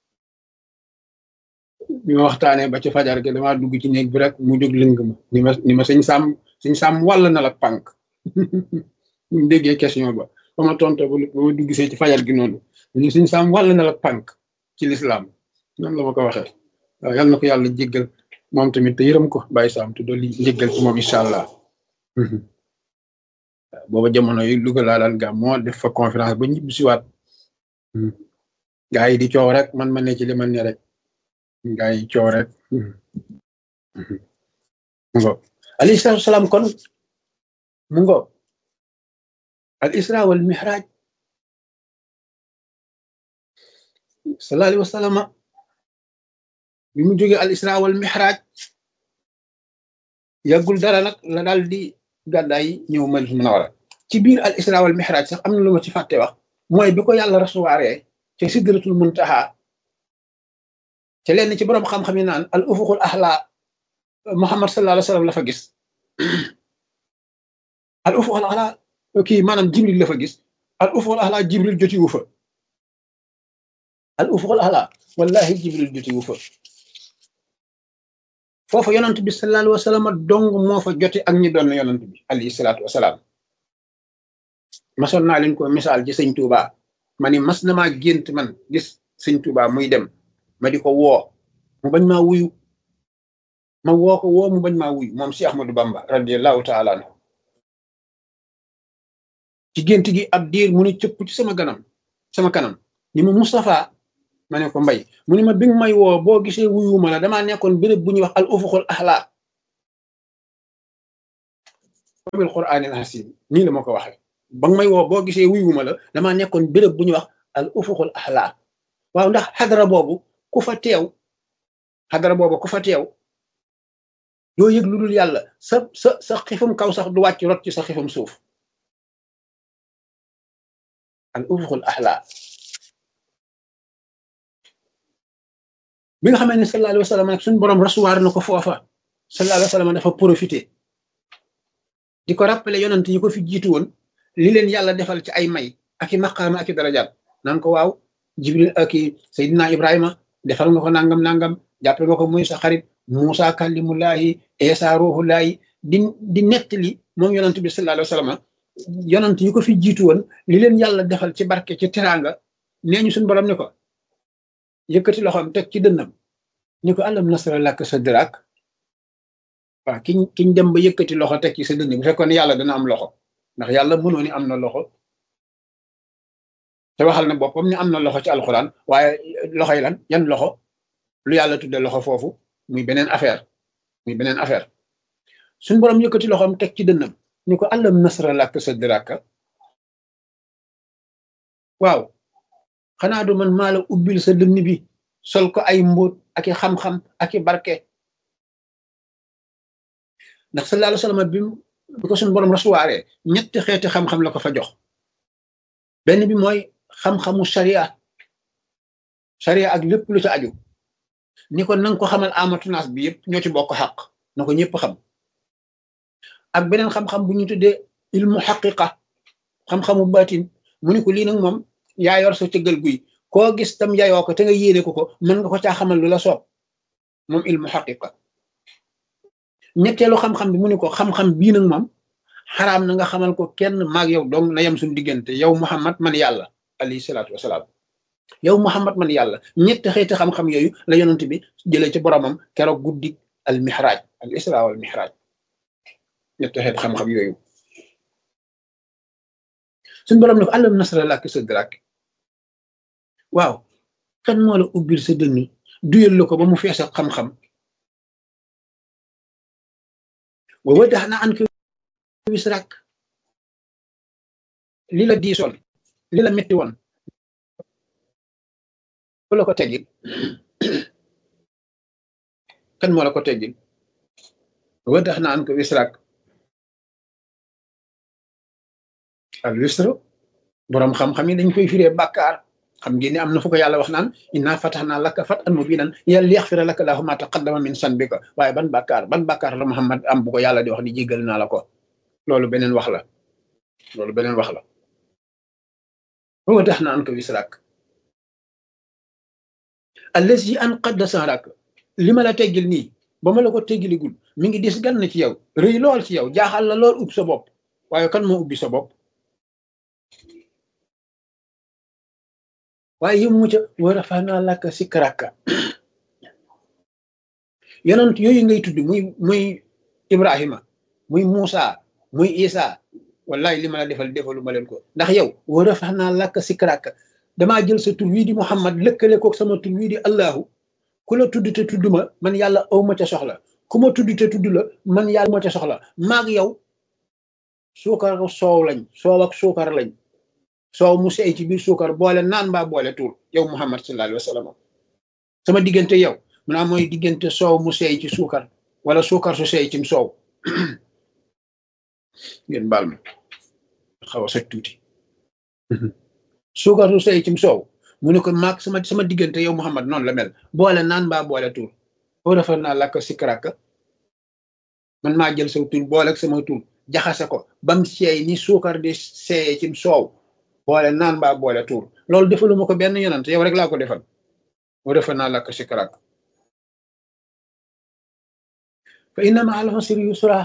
bi ma waxtaanee ba ci fajar gi damaa dugg ci néeg bi rek mu jóg lëng ma ni ma ni ma sëñ sàmm sëñ sàmm wàll na la pànk mu déggee question ba ba ma tonto ba ma dugg see ci fajar gi noonu ni sëñ sàmm wàll na la pànk ci lislaam noonu la ma ko waxee waaw yal na ko yàlla jéggal moom tamit te yërëm ko bàyyi saam te dolli njéggal ci moom incha allah booba jamono yi Louga laa daan gàm moo def fa conférence ba ñibbi siwaat gaa yi di coow rek man ma ne ci li man ne rek gaa yi coow rek mu ngo alayhi salaatu salaam kon mu ngo al isra wal mihraj sallallahu alayhi wa sallam bi mu jógee al isra wal mihraj yàggul dara nag la daal di gàddaay ñëw Madina Munawara ci biir al isra wal mihraj sax am na lu ma ci fàtte wax mooy bi ko yàlla rasuwaaree ca sidratul muntaha ca lenn ci borom xam-xam yi naan al ufuqul ahla Muhammad sallallahu alayhi wa sallam la fa gis al ufuqul ahla kii maanaam Jibril la fa gis al ufuqul ahla Jibril joti wu fa al ufuqul ahla wallahi Jibril joti wu fa foofa yonant bi sallallahu alayhi wa sallam dong moo fa jote ak ñi doon yonant bi alayhi salaatu wasalaam masoon naa leen ko misaal ci sëñ Touba ma ni mas na maa gént man gis sëñ Touba muy dem ma di ko woo mu bañ maa wuyu ma woo ko woo mu bañ maa wuyu moom si Ahmadou Bamba radiallahu taala anhu ci gént gi ab diir mu ne cëpp ci sama ganam sama kanam ni ma Moustapha ma ne ko mbay mu ni ma bi nga may woo boo gisee wuyuma la damaa nekkoon béréb bu ñuy wax al ufuqul ahla bil qur'anil hasim nii la ma ko waxee ba nga may woo boo gisee wuyuma la damaa nekkoon béréb bu ñuy wax al ufuqul ahla waaw ndax xadara boobu ku fa teew xadara boobu ku fa teew doo yëg lu dul yàlla sa sa sa xifum kaw sax du wàcc rot ci sa xifum suuf al ufuqul ahla bi nga xamee ne sallallahu alayhi wa sallam nag suñu borom rasuwaar na ko foofa sallallahu alayhi wa sallam dafa profité di ko rappeler yonent yi ko fi jiitu woon li leen yàlla defal ci ay may ak i maqaama ak i darajaat naan ko waaw jibril ak i Seydina Ibrahima defal nga ko nangam nangam jàppe nga ko muy sa xarit Muusa kallimullahi Isa ruhullahi di di nettali moom yonent bi sallallahu alayhi wa sallam yonent yi ko fi jiitu woon li leen yàlla defal ci barke ci teraanga nee ñu suñu borom ni ko yëkkati loxoom teg ci dënnam ni ko alam nasra lak sadrak waaw kiñ kiñ dem ba yëkkati loxo teg ci sa dënn bu fekkoon yàlla dana am loxo ndax yàlla mënoo ni am na loxo te waxal na boppam ni am na loxo ci alxuraan waaye loxo yi lan yan loxo lu yàlla tudde loxo foofu muy beneen affaire muy beneen affaire suñ borom yëkkati loxoom teg ci dënnam ni ko alam nasra lak sadrak waaw xanaa du man maa la ubbil sa dënn bi sol ko ay mbóot ak i xam-xam ak i barke ndax sallallahu alayhi wa sallam bi bi ko suñu borom rasuwaaree ñetti xeeti xam-xam la ko fa jox benn bi mooy xam-xamu sharia sharia ak lépp lu ci aju ni ko nanga ko xamal amatunaas bi yëpp ñoo ci bokk xaq na ko ñëpp xam ak beneen xam-xam bu ñu tuddee ilmu xaqiqa xam-xamu baatin mu ni ko lii nag moom yaa yor sa cëggal guy koo gis tam yayoo ko te nga yéene ko ko mën nga ko caa xamal lu la soob moom ilmu xaqiqa ñetteelu xam-xam bi mu ni ko xam-xam bii nag moom xaraam na nga xamal ko kenn maag yow dong na yem suñu diggante yow Muhammad man yàlla alayhi salaatu wasalaam yow Muhammad man yàlla ñetti xeeti xam-xam yooyu la yonent bi jëlee ci boromam keroog guddi al mihraj al isra wal mihraj ñetti xeeti xam-xam yooyu suñu borom ne ko alam nasra laka sadrak waaw kan moo la ubbil sa dënn duyal la ko ba mu fees ak xam-xam wa wadaxna an ko wisrak li la diisoon li la metti woon ku la ko teggil kan moo la ko teggil wa wadaxna an ko wisrak al wisru boroom xam-xam yi dañ koy firee bàkkaar xam ngeen ne am na fu ko yàlla wax naan inna fatahnaa laka fathan mubiinan yàlla liyaghfira laka llaahu maa taqaddama min zanbika waaye ban bàkkaar ban bàkkaar la Muhammad am bu ko yàlla di wax ni jéggal naa la ko loolu beneen wax la loolu beneen wax la wa wadahnaa anka wisrak allazi anqadda zahrak li ma la teggil nii ba ma la ko teggiligul mi ngi dis gan na ci yow rëy lool ci yow jaaxal la lool ub sa bopp waaye kan moo ubbi sa bopp waaye yëmu mu ca wa rafa'naa laka zikraka yonent yooyu ngay tudd muy muy Ibrahima muy Muusa muy Isa wallahi li ma la defal defalu ma leen ko ndax yow wa rafa'naa laka zikraka damaa jël sa tur wii di Muhammad lëkkale koog sama tur wii di Allahu ku la tudd te tudd ma man yàlla aw ma ca soxla ku ma tudd te tudd la man yàlla ma ca soxla maag yow suukar soow lañ soow ak suukar lañ soow mu seey ci biir suukar boole naan mbaa boole tuur yow Muhammad sallallahu alayhi wa sallam sama diggante yow mu naa mooy diggante soow mu seey ci suukar wala suukar su seey cim soow ngeen baal ma xaw a soj tuuti suukar su seey cim soow mu ne ko maag sama sama diggante yow Muhammad noonu la mel boole naan mbaa boole tuur boo defar naa lakk sikraka man maa jël sa tur boole ak sama tur jaxase ko bam seey ni suukar di seeyee cim soow boole naan mbaa boole tuur loolu defaluma ko benn yonant yow rek laa ko defal boo defar naa lakk sikraka fa inna ma al usri yusra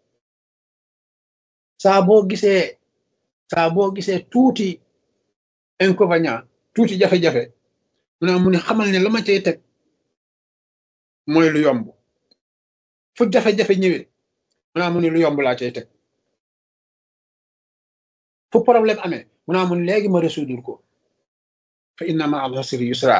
saa boo gisee saa boo gisee tuuti inconvénient tuuti jafe-jafe mu ne mu ne xamal ne la ma cay teg mooy lu yomb fu jafe-jafe ñëwee mu ne mu ne lu yomb laa cay teg fu problème amee mu ne mu ne léegi ma résoudre ko fa inna ma al usri yusra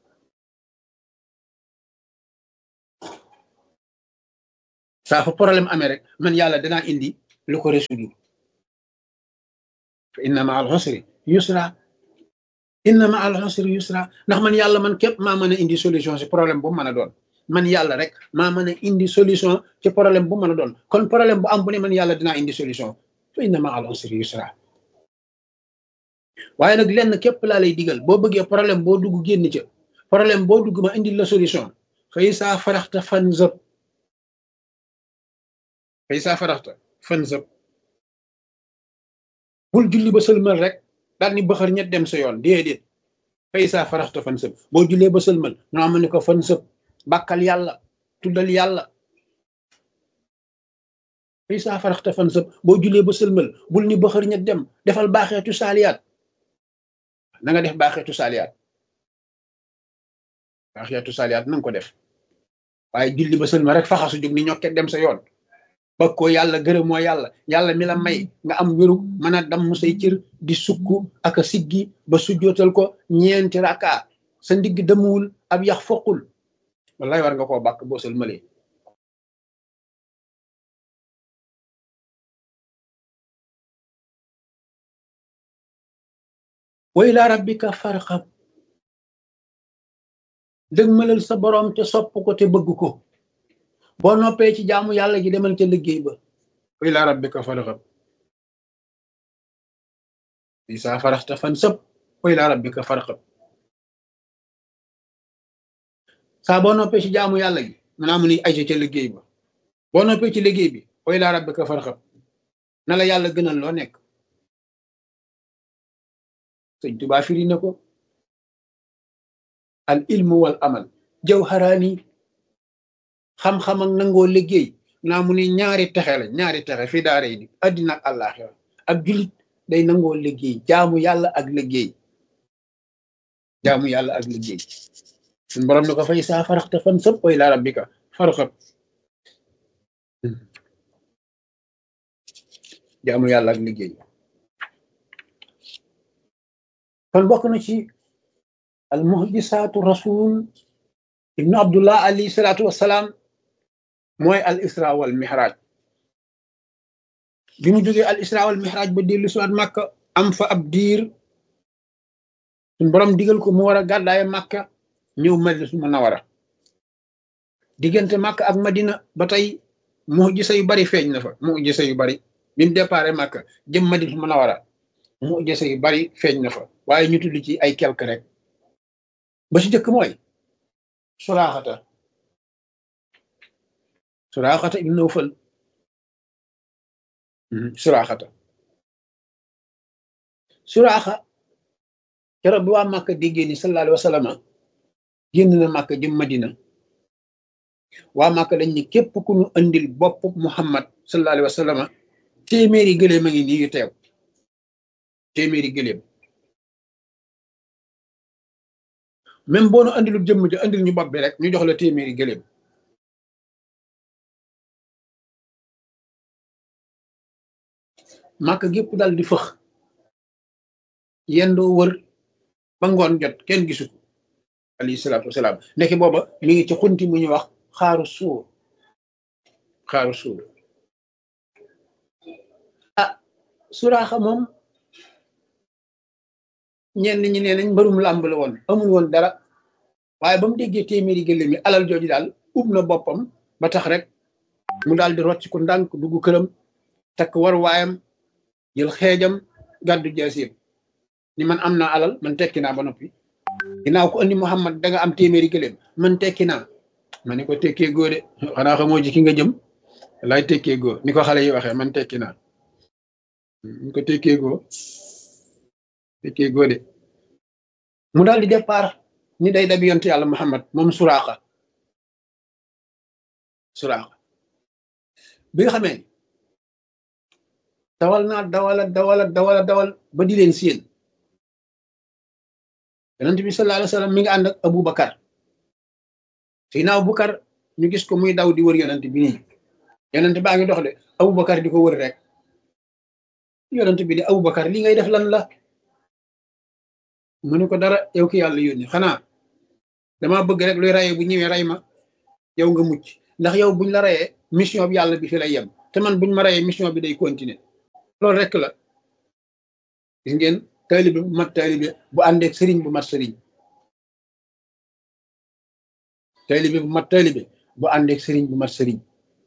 saa fu problème amee rek man yàlla danaa indi lu ko résoudre fa inna ma al usri yusra inna ma al usri yusra ndax man yàlla man képp maa mën a indi solution ci problème bu mën a doon man yàlla rek maa mën a indi solution ci problème bu mën a doon kon problème bu am bu ne man yàlla dinaa indi solution fa inna ma al usri yusra waaye nag lenn képp laa lay digal boo bëggee problème boo dugg génn ca problème boo dugg ma indi la solution fay saa faraxta fan zëb fay saa faraxta fan zëb bul julli ba sëlmal rek daal ni bëxër ñett dem sa yoon déedéet fay saa faraxta fan sëb boo jullee ba sëlmal mu am ni ko fan sëb bàkkal yàlla tuddal yàlla fay saa faraxta fan sëb boo jullee ba sëlmal bul ni bëxër ñett dem defal baaxeetu saaliyaat na nga def baaxeetu saaliyaat baaxeetu saaliyaat na nga ko def waaye julli ba sëlmal rek faxasu jóg ni ñokket dem sa yoon ba ko yàlla gërëmoo yàlla yàlla mi la may nga am wéru mën a damm say cër di sukk ak a siggi ba sujjootal ko ñeenti raka sa ndigg demuwul ab yax foqul wallaay war nga koo bàkk boo sëlmalee wa ila rabbika farxab dëgmalal sa borom te sopp ko te bëgg ko boo noppee ci jaamu yàlla ji demal ca liggéey ba wa ila rabbika farxab isa faraxta fan sëb wa ila rabbika farxab saa boo noppee ci jaamu yàlla gi mu naa mu ni aja ca liggéey ba boo noppee ci liggéey bi wa ila rabbika farxab na la yàlla gënal loo nekk sëñ Tuubaa firi na ko al ilmu wal amal jawharaani xam-xam ak nangoo liggéey naa mu ni ñaari texe la ñaari texe fi daara yi di addina ak àllaaxira ab julit day nangoo liggéey jaamu yàlla ak liggéey jaamu yàlla ak liggéey suñ borom ne ko fay saa faraxte fan sëpp way la rabbika farxab jaamu yàlla ak liggéey kon bokk na ci al muhjisaatu rasul ibnu abdullah alayhi salaatu wassalaam mooy al isra wal mihraj bi mu jógee al isra wal mihraj ba dellu siwaat màkka am fa ab diir suñ borom digal ko mu war a gàddaaye màkka ñëw madina munawara diggante màkka ak madina ba tey muhjisa yu bari feeñ na fa muhjisa yu bari bi mu déparé màkka jëm madina munawara muhjisa yu bari feeñ na fa waaye ñu tudd ci ay quelque rek ba ci jëkk mooy suraaxata suraaxata ibn Nawfal suraaxata suraaxa keroog bi waa Màkka déggee ni sallallahu alayhi wa sallam génn na Màkka jëm Madina waa Màkka dañ ni képp ku ñu andil bopp Muhammad sallallahu alayhi wa sallam téeméeri gëléem a ngi nii yu teew téeméeri gëléem même boo nu andilul jëmm ja andil ñu bopp bi rek ñu jox la téeméeri gëléem màkk gépp dal di fëx yendoo wër ba ngoon jot kenn gisu ko alayhi salaatu wasalaam ndeke booba mi ngi ci xunti mu ñu wax xaaru suur xaaru suur ah suraaxa moom ñenn ñi nee nañ mbërum làmb la woon amul woon dara waaye ba mu déggee téeméeri gëléem yi alal jooju daal ub na boppam ba tax rek mu daal di rocc ku ndànk dugg këram takk war waayam jël xeejam gàddu jaasiir ni man am naa alal man tekki naa ba noppi ginnaaw ko andi Muhammad da nga am téeméeri gëléem man tekki naa ma ni ko tekkee góo de xanaa xamoo ji ki nga jëm lay tekkee góo ni ko xale yi waxee man tekki naa ni ko tekkee góo tekkee góo de mu daal di départ ni day dabi yonte yàlla Muhammad moom suraaxa suraaxa bi nga xamee dawal naa dawala dawala dawala dawal ba di leen séen yonent bi sallallahu alayhi wa sallam mi ngi ànd ak Abu Bakar Seydina Abu Bakar ñu gis ko muy daw di wër yonent bi nii yonent baa ngi dox de Abu Bakar di ko wër rek yonent bi di Abu Bakar li ngay def lan la mu ne ko dara yow ki yàlla yónni xanaa dama bëgg rek luy rayee bu ñëwee ray ma yow nga mucc ndax yow buñ la rayee mission bi yàlla bi fi lay yem te man buñ ma rayee mission bi day continuer loolu rek la gis ngeen taalibe bu mat taalibe bu àndeek sëriñ bu mat sëriñ taalibe bu mat taalibe bu àndeek sëriñ bu mat sëriñ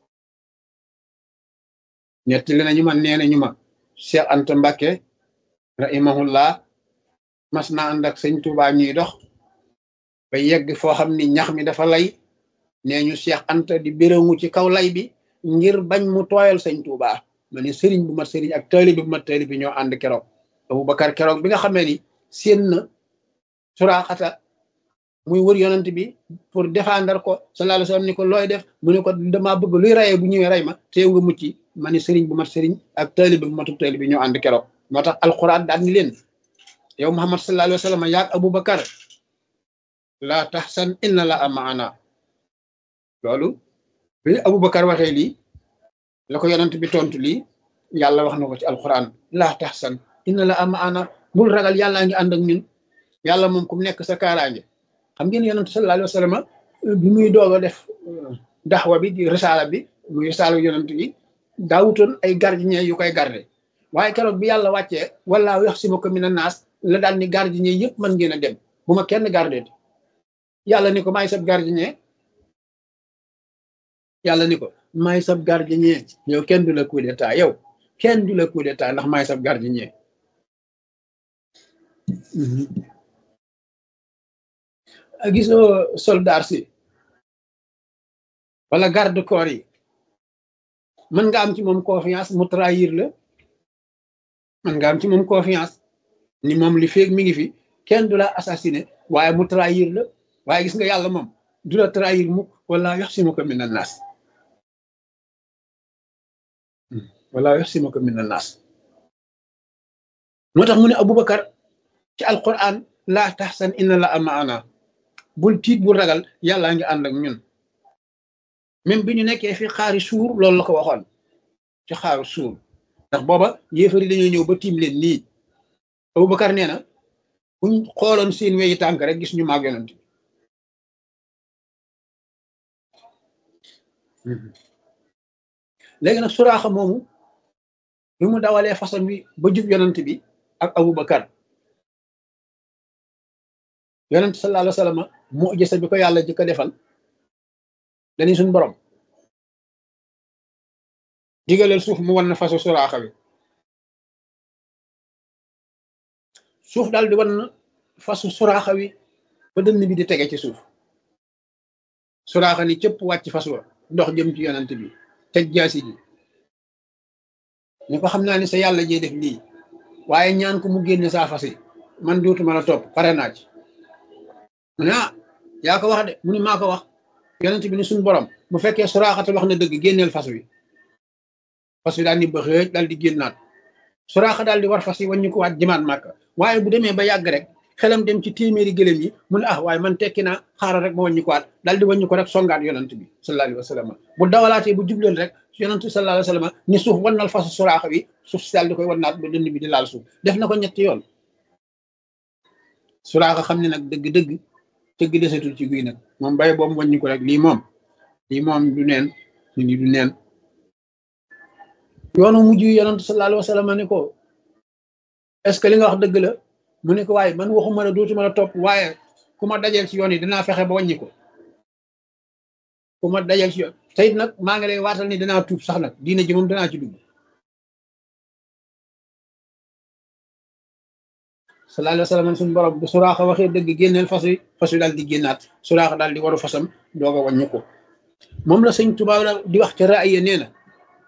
nettali nañu ma nee nañu ma Cheikh Anta Mbacke rahimahullah mas na ànd ak sëñ Touba ñuy dox ba yegg foo xam ni ñax mi dafa lay nee ñu Cheikh Anta di béréngu ci kaw lay bi ngir bañ mu tooyal sëñ Touba ma ne sëriñ bu mat sëriñ ak taalibe bu mat taalibe ñoo ànd keroog Aboubacar keroog bi nga xamee ni séen na suraaxata muy wër yonent bi pour défendre ko sallallahu alayhi wasallam ni ko looy def mu ne ko damaa bëgg luy rayee bu ñëwee ray ma teew nga mucc ma ne sëriñ bu mat sëriñ ak taalibe bu matu taalibe ñoo ànd keroog moo tax alquran daan ni leen yow Muhammad sallallahu alayhi wasallam yaag Aboubacar laa taxsan inna la amaana loolu bi Aboubacar waxee lii la ko yonent bi tontu lii yàlla wax na ko ci alquran laa taxsan inna la amaana bul ragal yàllaa ngi ànd ak ñun yàlla moom ku mu nekk sa kaaraange xam ngeen yonent sallallahu alayhi wasallam bi muy doog a def daxwa bi di risaala bi muy risaala yonent bi daawutoon ay gardien yu koy garde waaye keroog bi yàlla wàccee wala wax si ma ko mina naas la daal ni gardien yëpp mën ngeen a dem bu ma kenn garde yàlla ni ko maay sab gardien yàlla ni ko maay sab gardien yow kenn du la coup d'état yow kenn du la coup d'état ndax maay sab gardien gisoo soldat si wala garde corps yi mën nga am ci moom confiance mu trahir la mën nga am ci moom confiance ni moom li feeg mi ngi fi kenn du la assassiné waaye mu trahir la waaye gis nga yàlla moom du la trahir mukk wala yox si ma ko min a naas wala yox si ma ko min a naas moo tax mu ne Aboubacar ci alquran laa taxsan inna la amaana bul tiit bul ragal yàllaa ngi ànd ak ñun même bi ñu nekkee fi xaari suur loolu la ko waxoon ci xaaru suur ndax booba yéefari dañoo ñëw ba tiim leen nii Aboubacar nee na buñ xooloon seen weyi tànk rek gis ñu maag yonent léegi nag suraaxa moomu bi mu dawalee façon bi ba jub yonent bi ak Aboubacar yonent sallallahu alayhi wa sallam mu gisa bi ko yàlla jëkk a defal dañuy suñ borom digaleel suuf mu wan na fasu suraaxa bi suuf daal di wan na fasu suraaxa wi ba dënn bi di tege ci suuf suraaxa ni cëpp wàcc fas wa dox jëm ci yonent bi teg jaasi ji ni ko xam naa ni sa yàlla jee def lii waaye ñaan ko mu génne saa fas yi man dootuma la topp pare naa ci mu ne ah yaa ko wax de mu ni maa ko wax yonent bi ni suñ borom bu fekkee suraaxata wax na dëgg génneel fas wi fas wi daal ni ba xëej daal di génnaat suraaxa daal di war fas yi waññu ko waat jëmaat màkk waaye bu demee ba yàgg rek xelam dem ci téeméeri gëléem yi mu ne ah waaye man tekki naa xaaral rek ma waññu ko waat daal di waññu ko rek songaat yonent bi sallallahu alayhi wa sallam bu dawalaatee bu jubleen rek yonent sallallahu alayhi wa sallam ni suuf wannal fasu suraaxa wi suuf si daal di koy wannaat ba dënd bi di laal suuf def na ko ñetti yoon suraaxa xam ne nag dëgg-dëgg tëgg desatul ci guy nag moom bay boobu waññu ko rek lii moom lii moom du neen lii du neen yoonu mujj yonent sallallahu alayhi wa sallam ni ko est-ce que li nga wax dëgg la mu ne ko waaye man waxuma la dootuma la topp waaye ku ma dajeel ci yoon yi dinaa fexe ba wàññi ko ku ma dajeel ci yoon te it nag maa ngi lay waatal ni danaa tuub sax nag diina ji moom danaa ci dugg sallallahu alayhi wa sallam suñu borom bu suraaxa waxee dëgg génneel fas wi fas wi daal di génnaat suraaxa daal di waru fasam doog a wàññi ko moom la sëñ Tuubaa la di wax ca raaya nee na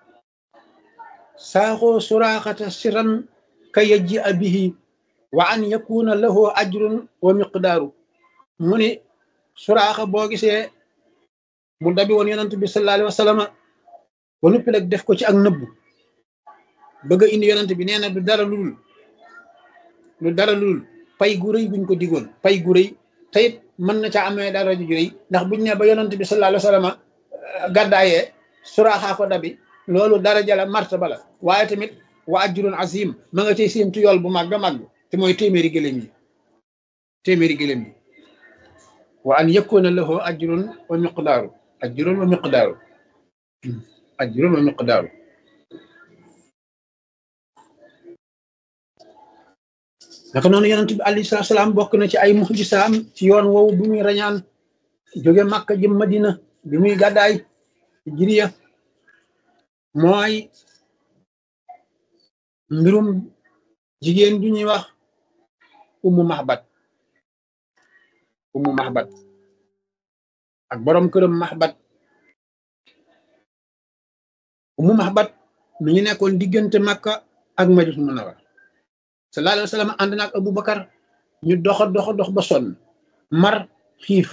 saaxoo suraaxata siran ka yajji a bihi wa an yakuna lahu ajrun wa miqdaaru mu ni suraaxa boo gisee mu dabi woon yonent bi sallallahu alayhi wa sallam ba noppi nag def ko ci ak nëbbu bëgg a indi yonent bi nee na du dara lul lu dara lul pay gu rëy buñ ko digoon pay gu rëy te it mën na ca amee dara ju rëy ndax buñ ne ba yonent bi sallallahu alayhi wa sallam gàddaayee suraaxa ko dabi loolu dara jala martaba la waaye tamit wa ajrun azim ma nga cay séentu yool bu màgg a màgg te mooy téeméeri gëléem yi téeméeri gëléem yi wa an yakuna lahu ajrun wa miqdaaru ajrun wa miqdaaru ajrun wa miqdaaru naka noonu yonent bi alayhi salaatu salaam bokk na ci ay muxjisaam ci yoon woowu bi muy rañaan jóge Makka jëm Madina bi muy gàddaay jiriya mooy mbirum jigéen ju ñuy wax ummu mahbat ummu mahbat ak borom këram mahbat ummu mahbat mi ngi nekkoon diggante Makka ak Madinatul Munawwara sallallahu alayhi wa sallam ànd naag Abu Bakar ñu doxa doxa dox ba sonn mar xiif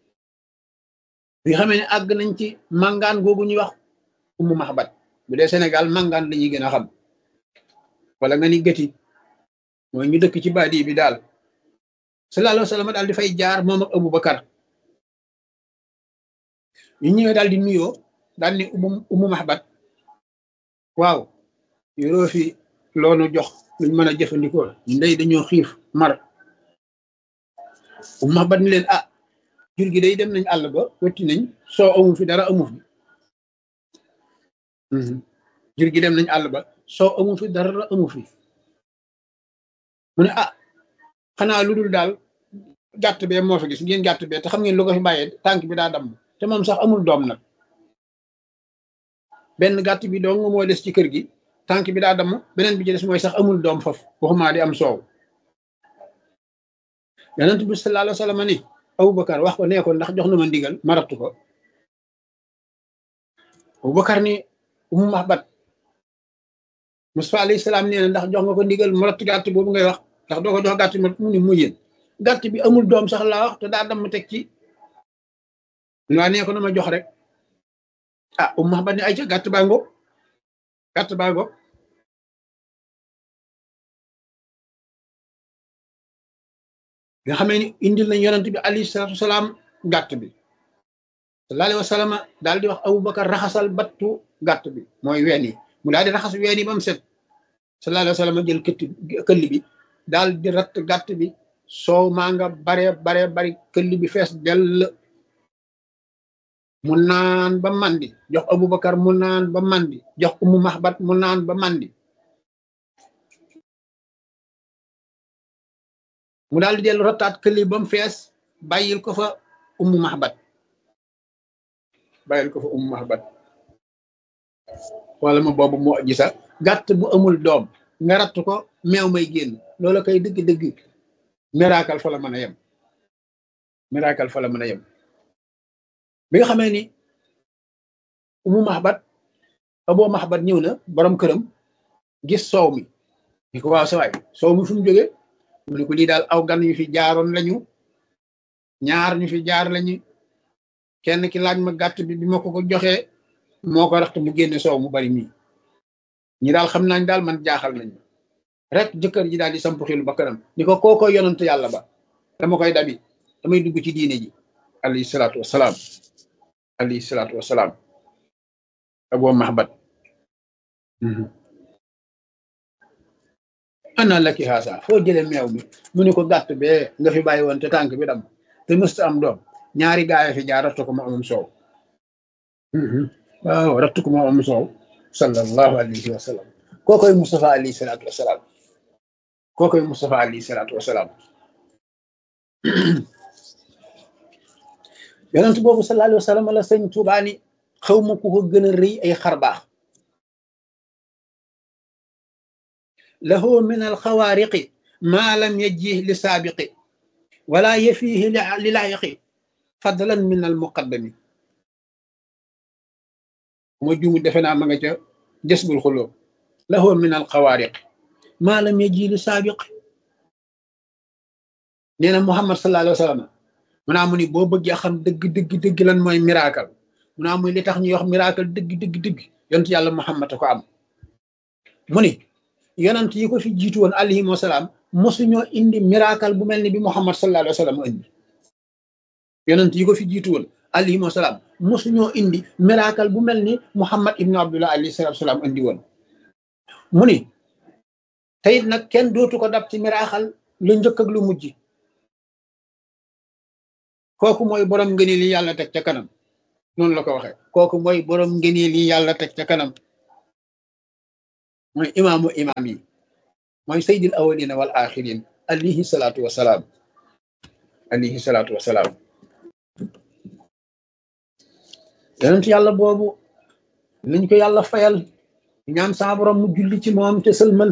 bi xamee ne àgg nañ ci màngaan googu ñuy wax ummu mahbat bu dee Sénégal màngaan la ñuy gën a xam wala nga ni gëti mooy ñu dëkk ci baadi bi daal sallallahu alayhi wa sallam daal di fay jaar moom ak Abu Bakar ñu ñëwee daal di nuyoo daal ni ummu ummu mahbat waaw yoroo fi loonu jox luñ mën a jëfandikoo ñu ndey dañoo xiif mar ummu mahbat ni leen ah jur gi day dem nañ àll ba wetti nañ soo amu fi dara amu fi jur gi dem nañ àll ba soo amu fi dara amu fi mu ne ah xanaa lu dul daal gàtt bee moo fi gis ngeen gàtt bee te xam ngeen lu ko fi bàyyee tànk bi daa damm te moom sax amul doom nag benn gàtt bi dong moo des ci kër gi tànk bi daa damm beneen bi ci des mooy sax amul doom foofu waxumaa di am soow yonent bi sallallahu alayhi wa sallam ni Aboubacar wax ko nee ko ndax jox na ma ndigal ma rattu ko Aboubacar ni umu mahbat Mustafa alayhi salaam nee na ndax jox nga ko ndigal mu rattu gàtt boobu ngay wax ndax doo ko jox gàtt bi mu ni mu yéen gàtt bi amul doom sax laa wax te daa damm teg ci waa nee ko na ma jox rek ah umu mahbat ni ay ca gàtt baa ngo gàtt baa ngo nga xamee ni indil nañ yonent bi alayhi salaatu wasalaam gàtt bi sallallahu alayhi wa sallam daal di wax Aboubacar raxasal battu gàtt bi mooy ween yi mu daal di raxas ween yi ba mu set sallallahu alayhi wa sallam jël këtt këll bi daal di ratt gàtt bi soow maa nga bare bare bari këll bi fees dell mu naan ba mandi jox Aboubacar mu naan ba mandi jox Umu Mahbat mu naan ba mandi mu daal di dellu rottaat këli ba mu fees bàyyil ko fa ummu mahbat bàyyil ko fa ummu mahbat wala ma boobu moo gisa gàtt bu amul doom nga ratt ko meew may génn loola koy dëgg-dëgg miracle fa la mën a yem miracle fa la mën a yem bi nga xamee ni ummu mahbat aboo mahbat ñëw na borom këram gis soow mi ni ko waaw sa waay soow mi fu mu jógee mu ne ko lii daal aw gan yu fi jaaroon lañu ñaar ñu fi jaar lañu kenn ki laaj ma gàtt bi bi ma ko ko joxee moo ko raxt mu génne soow mu bari mii ñi daal xam nañ daal man jaaxal nañ rek jëkkër ji daal di samp xilu ba kanam ni ko kooko yonant yàlla ba dama koy dabi damay dugg ci diine ji alayhi salaatu wasalaam alayhi salaatu wasalaam aboo mahbat ana laki xaasa foo jële meew mi mu ni ko gàtt bee nga fi bàyyi woon te tànk bi dam te mësta am doom ñaari gaaya fi jaar rattu ko mu amum soow waaw rattu ko mu amum soow sallallahu alayhi wa sallam kookoy Mustafa alayhi salaatu wasalaam kookoy Mustafa alayhi salaatu wasalaam yonent boobu sallallahu alayhi wa sallam la sëñ Tuubaa ni xaw ma ku ko gën a rëy ay xar baax lahu min alxawaariqi maa lam yajih li saabiqi wala yafiihi li laayiqi fadlan min almuqaddami moo jumu defe naa ma nga ca jësbul xuloo lahu min alxawaariq maa lam yajih li saabiqi nee na Muhammad sallallahu alayhi wa sallam mu naa mu ni boo bëggee xam dëgg dëgg dëgg lan mooy miracle mu naa muy li tax ñuy wax miracle dëgg dëgg dëgg yonent yàlla Muhammad ko am mu ni yonent yi ko fi jiitu woon alayhim wasalaam mosuñoo indi miracle bu mel ni bi Muhammad sallallahu alayhi wa sallam indi yonent yi ko fi jiitu woon alayhim wasalaam mosuñoo indi miracle bu mel ni Muhammad ibnu Abdullah alayhi salatu wasalaam indi woon mu ni teyit nag kenn dootu ko dab ci miracle lu njëkk ak lu mujj kooku mooy borom ngëneel yi yàlla teg ca kanam noonu la ko waxee kooku mooy borom ngëneel yi yàlla teg ca kanam mooy imaamu imaam yi mooy sayyidil awwalina wal axirin alayhi salaatu wasalaam alayhi salaatu wasalaam yonent yàlla boobu nañ ko yàlla fayal ñaan saa borom mu julli ci moom te sëlmal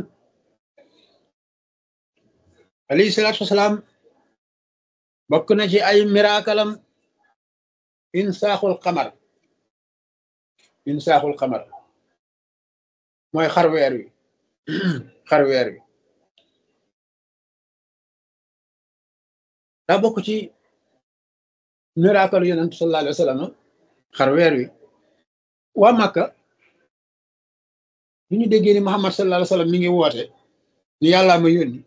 alayhi salaatu wasalaam bokk na ci ay miraakalam insaaxul xamar insaaxul xamar mooy xar weer wi xar weer wi daa bokk ci miracle yonent sallallahu alayhi wa sallam xar weer wi waa Màkka bi ñu déggee ni Muhammad sallallahu alayhi wa sallam mi ngi woote ni yàllaa ma yónni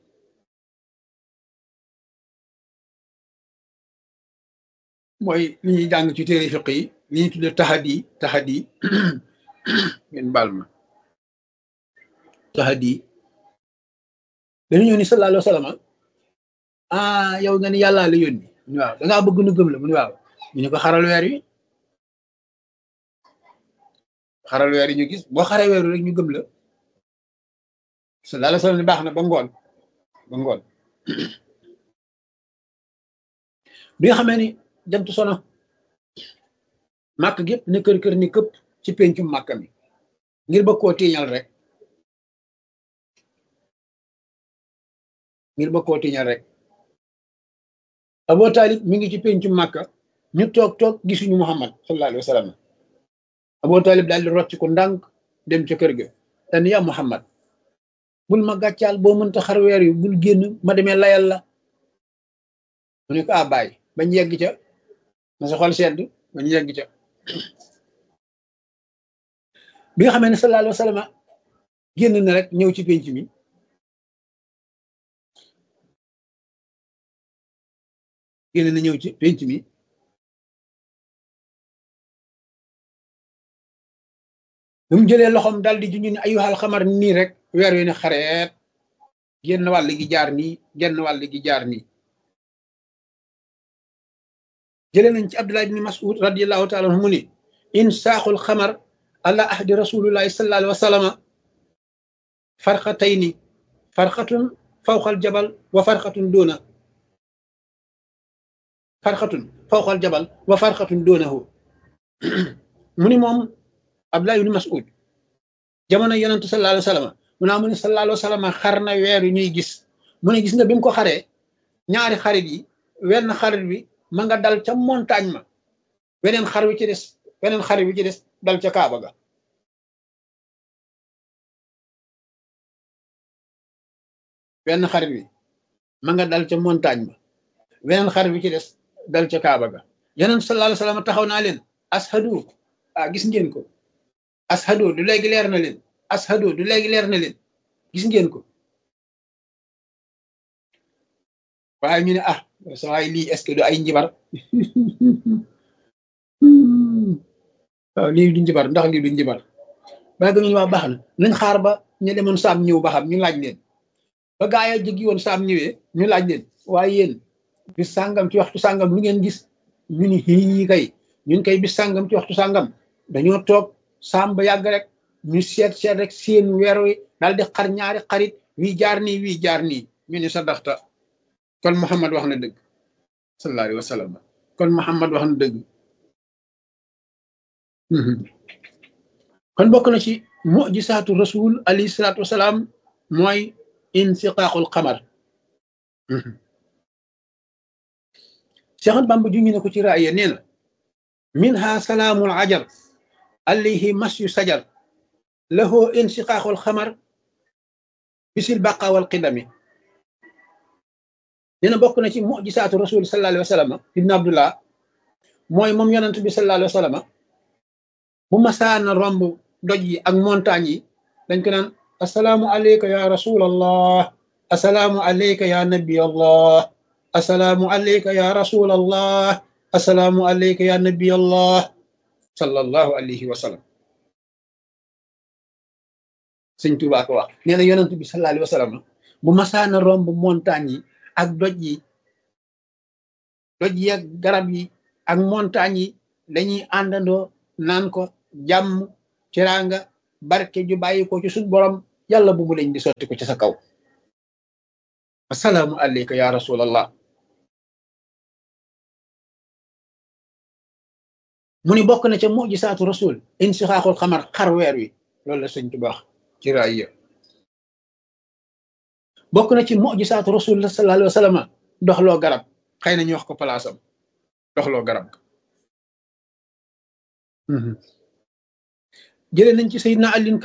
mooy li ñuy jàng ci téere fiq yi li ñuy tudde taxadi taxadi ngeen baal ma taxadi dañu ñëw ni sallallahu alayhi wa sallam ah yow nga ni yàllaa la yónni mu ni waaw dangaa bëgg nu gëm la mu ni waaw ñu ne ko xaral weer wi xaral weer yi ñu gis boo xare weer rek ñu gëm la sallallahu alayhi wa sallam ni baax na ba ngoon ba ngoon bi nga xamee ni jant sono màkk gépp ne kër kër ni këpp ci pencum màkk mi ngir ba koo tiiñal rek ngir ba koo tiiñal rek Abu Talib mi ngi ci pencum màkka ñu toog toog gisuñu Muhammad sallallahu alayhi wa sallam Abu Talib daal di rocc ko ndànk dem ca kër ga dan ya Muhammad bul ma gàccaal boo mënta xar weer yu bul génn ma demee layal la mu ne ko a bàyyi bañ yegg ca na sa xol sedd bañ yegg ca bi nga xamee ne sallallahu alayhi wa sallam génn na rek ñëw ci penc mi génn na ñëw ci penc mi bi mu jëlee loxoom dal di junj ni ayyuhal xamar nii rek weer wi ne xareet genn wàll gi jaar nii genn wàll gi jaar nii jëlee nañ ci Abdullah ibn Mas'ud radiyallahu taala anhu mu ni insaaxul xamar ala ahdi rasulillahi sallallahu alayhi wa sallama farqatayni farqatun fawqal jabal wa farqatun doona farqatun fawqal jabal wa farqatun doonahu mu ni moom Abdullah ibn Mas'ud jamono yonent sallallahu alayhi wa sallam mu naa mu ne sallallahu alayhi wa sallam xar na weer yu ñuy gis mu ne gis nga bi mu ko xaree ñaari xarit yi wenn xarit bi ma nga dal ca montagne ma weneen xar wi ci des weneen xarit wi ci des dal ca Kaaba ga wenn xarit bi ma nga dal ca montagne ma weneen xarit wi ci des dal ca Kaaba ga yonent sallallahu alayhi wa sallam taxaw naa leen ashadu ah gis ngeen ko ashadu du léegi leer na leen ashadu du léegi leer na leen gis ngeen ko waaye ñu ne ah sa waay lii est-ce que du ay njibar waaw lii du njibar ndax lii du njibar ba ga ñu waa baax na nañ xaar ba ñu demoon saam ñëw ba xam ñu laaj leen ba gaa yi jëggi woon saam ñëwee ñu laaj leen waaye yéen bis sàngam ci waxtu sàngam lu ngeen gis ñu ni xii kay ñun kay bis sàngam ci waxtu sàngam dañoo toog saam ba yàgg rek ñu seet seet rek seen weer wi daal di xar ñaari xarit wii jaar nii wii jaar nii ñu ni sa daxta kon Muhammad wax na dëgg sallallahu alayhi wa sallam kon Muhammad wax na dëgg kon bokk na ci mujisaatu rasul alayhi salaatu wasalaam mooy insiqaaqul xamar Seexan Bamba ju ñu ne ko ci raaya nee na minha salaamul ajar alayhi masyu sajar lahu insiqaaqul xamar bisil baqa wal qidami nee na bokk na ci mujisaatu rasul sallallahu alayhi wa sallam ibn abdullah mooy moom yonent bi sallallahu alayhi wa sallam bu masaana romb doj yi ak montagne yi dañ ko naan asalaamu aleyka ya rasulallah asalaamu aleyka ya nabi allah asalaamu aleyka ya rasul allah asalaamu aleyka ya nabi allah sallallahu alayhi wa sallam sëñ Tuubaa ko wax nee na yonent bi sallallahu alayhi wa sallam bu masaana romb montagne yi ak doj yi doj yi ak garab yi ak montagne yi dañuy àndandoo naan ko jàmm teraanga barke ju bàyyi ko ci suñ borom yàlla bu mu leen di sotti ko ci sa kaw assalaamu alayka ya rasulallah mu ni bokk na ca mujisaatu rasul insixaaxul xamar xar weer wi loolu la sëñ Tuubaa ci raaya bokk na ci mujisaatu rasul la sallallahu alayhi wa sallam doxloo garab xëy na ñu wax ko palaasam doxloo garab jëlee nañ ci Seydina Alin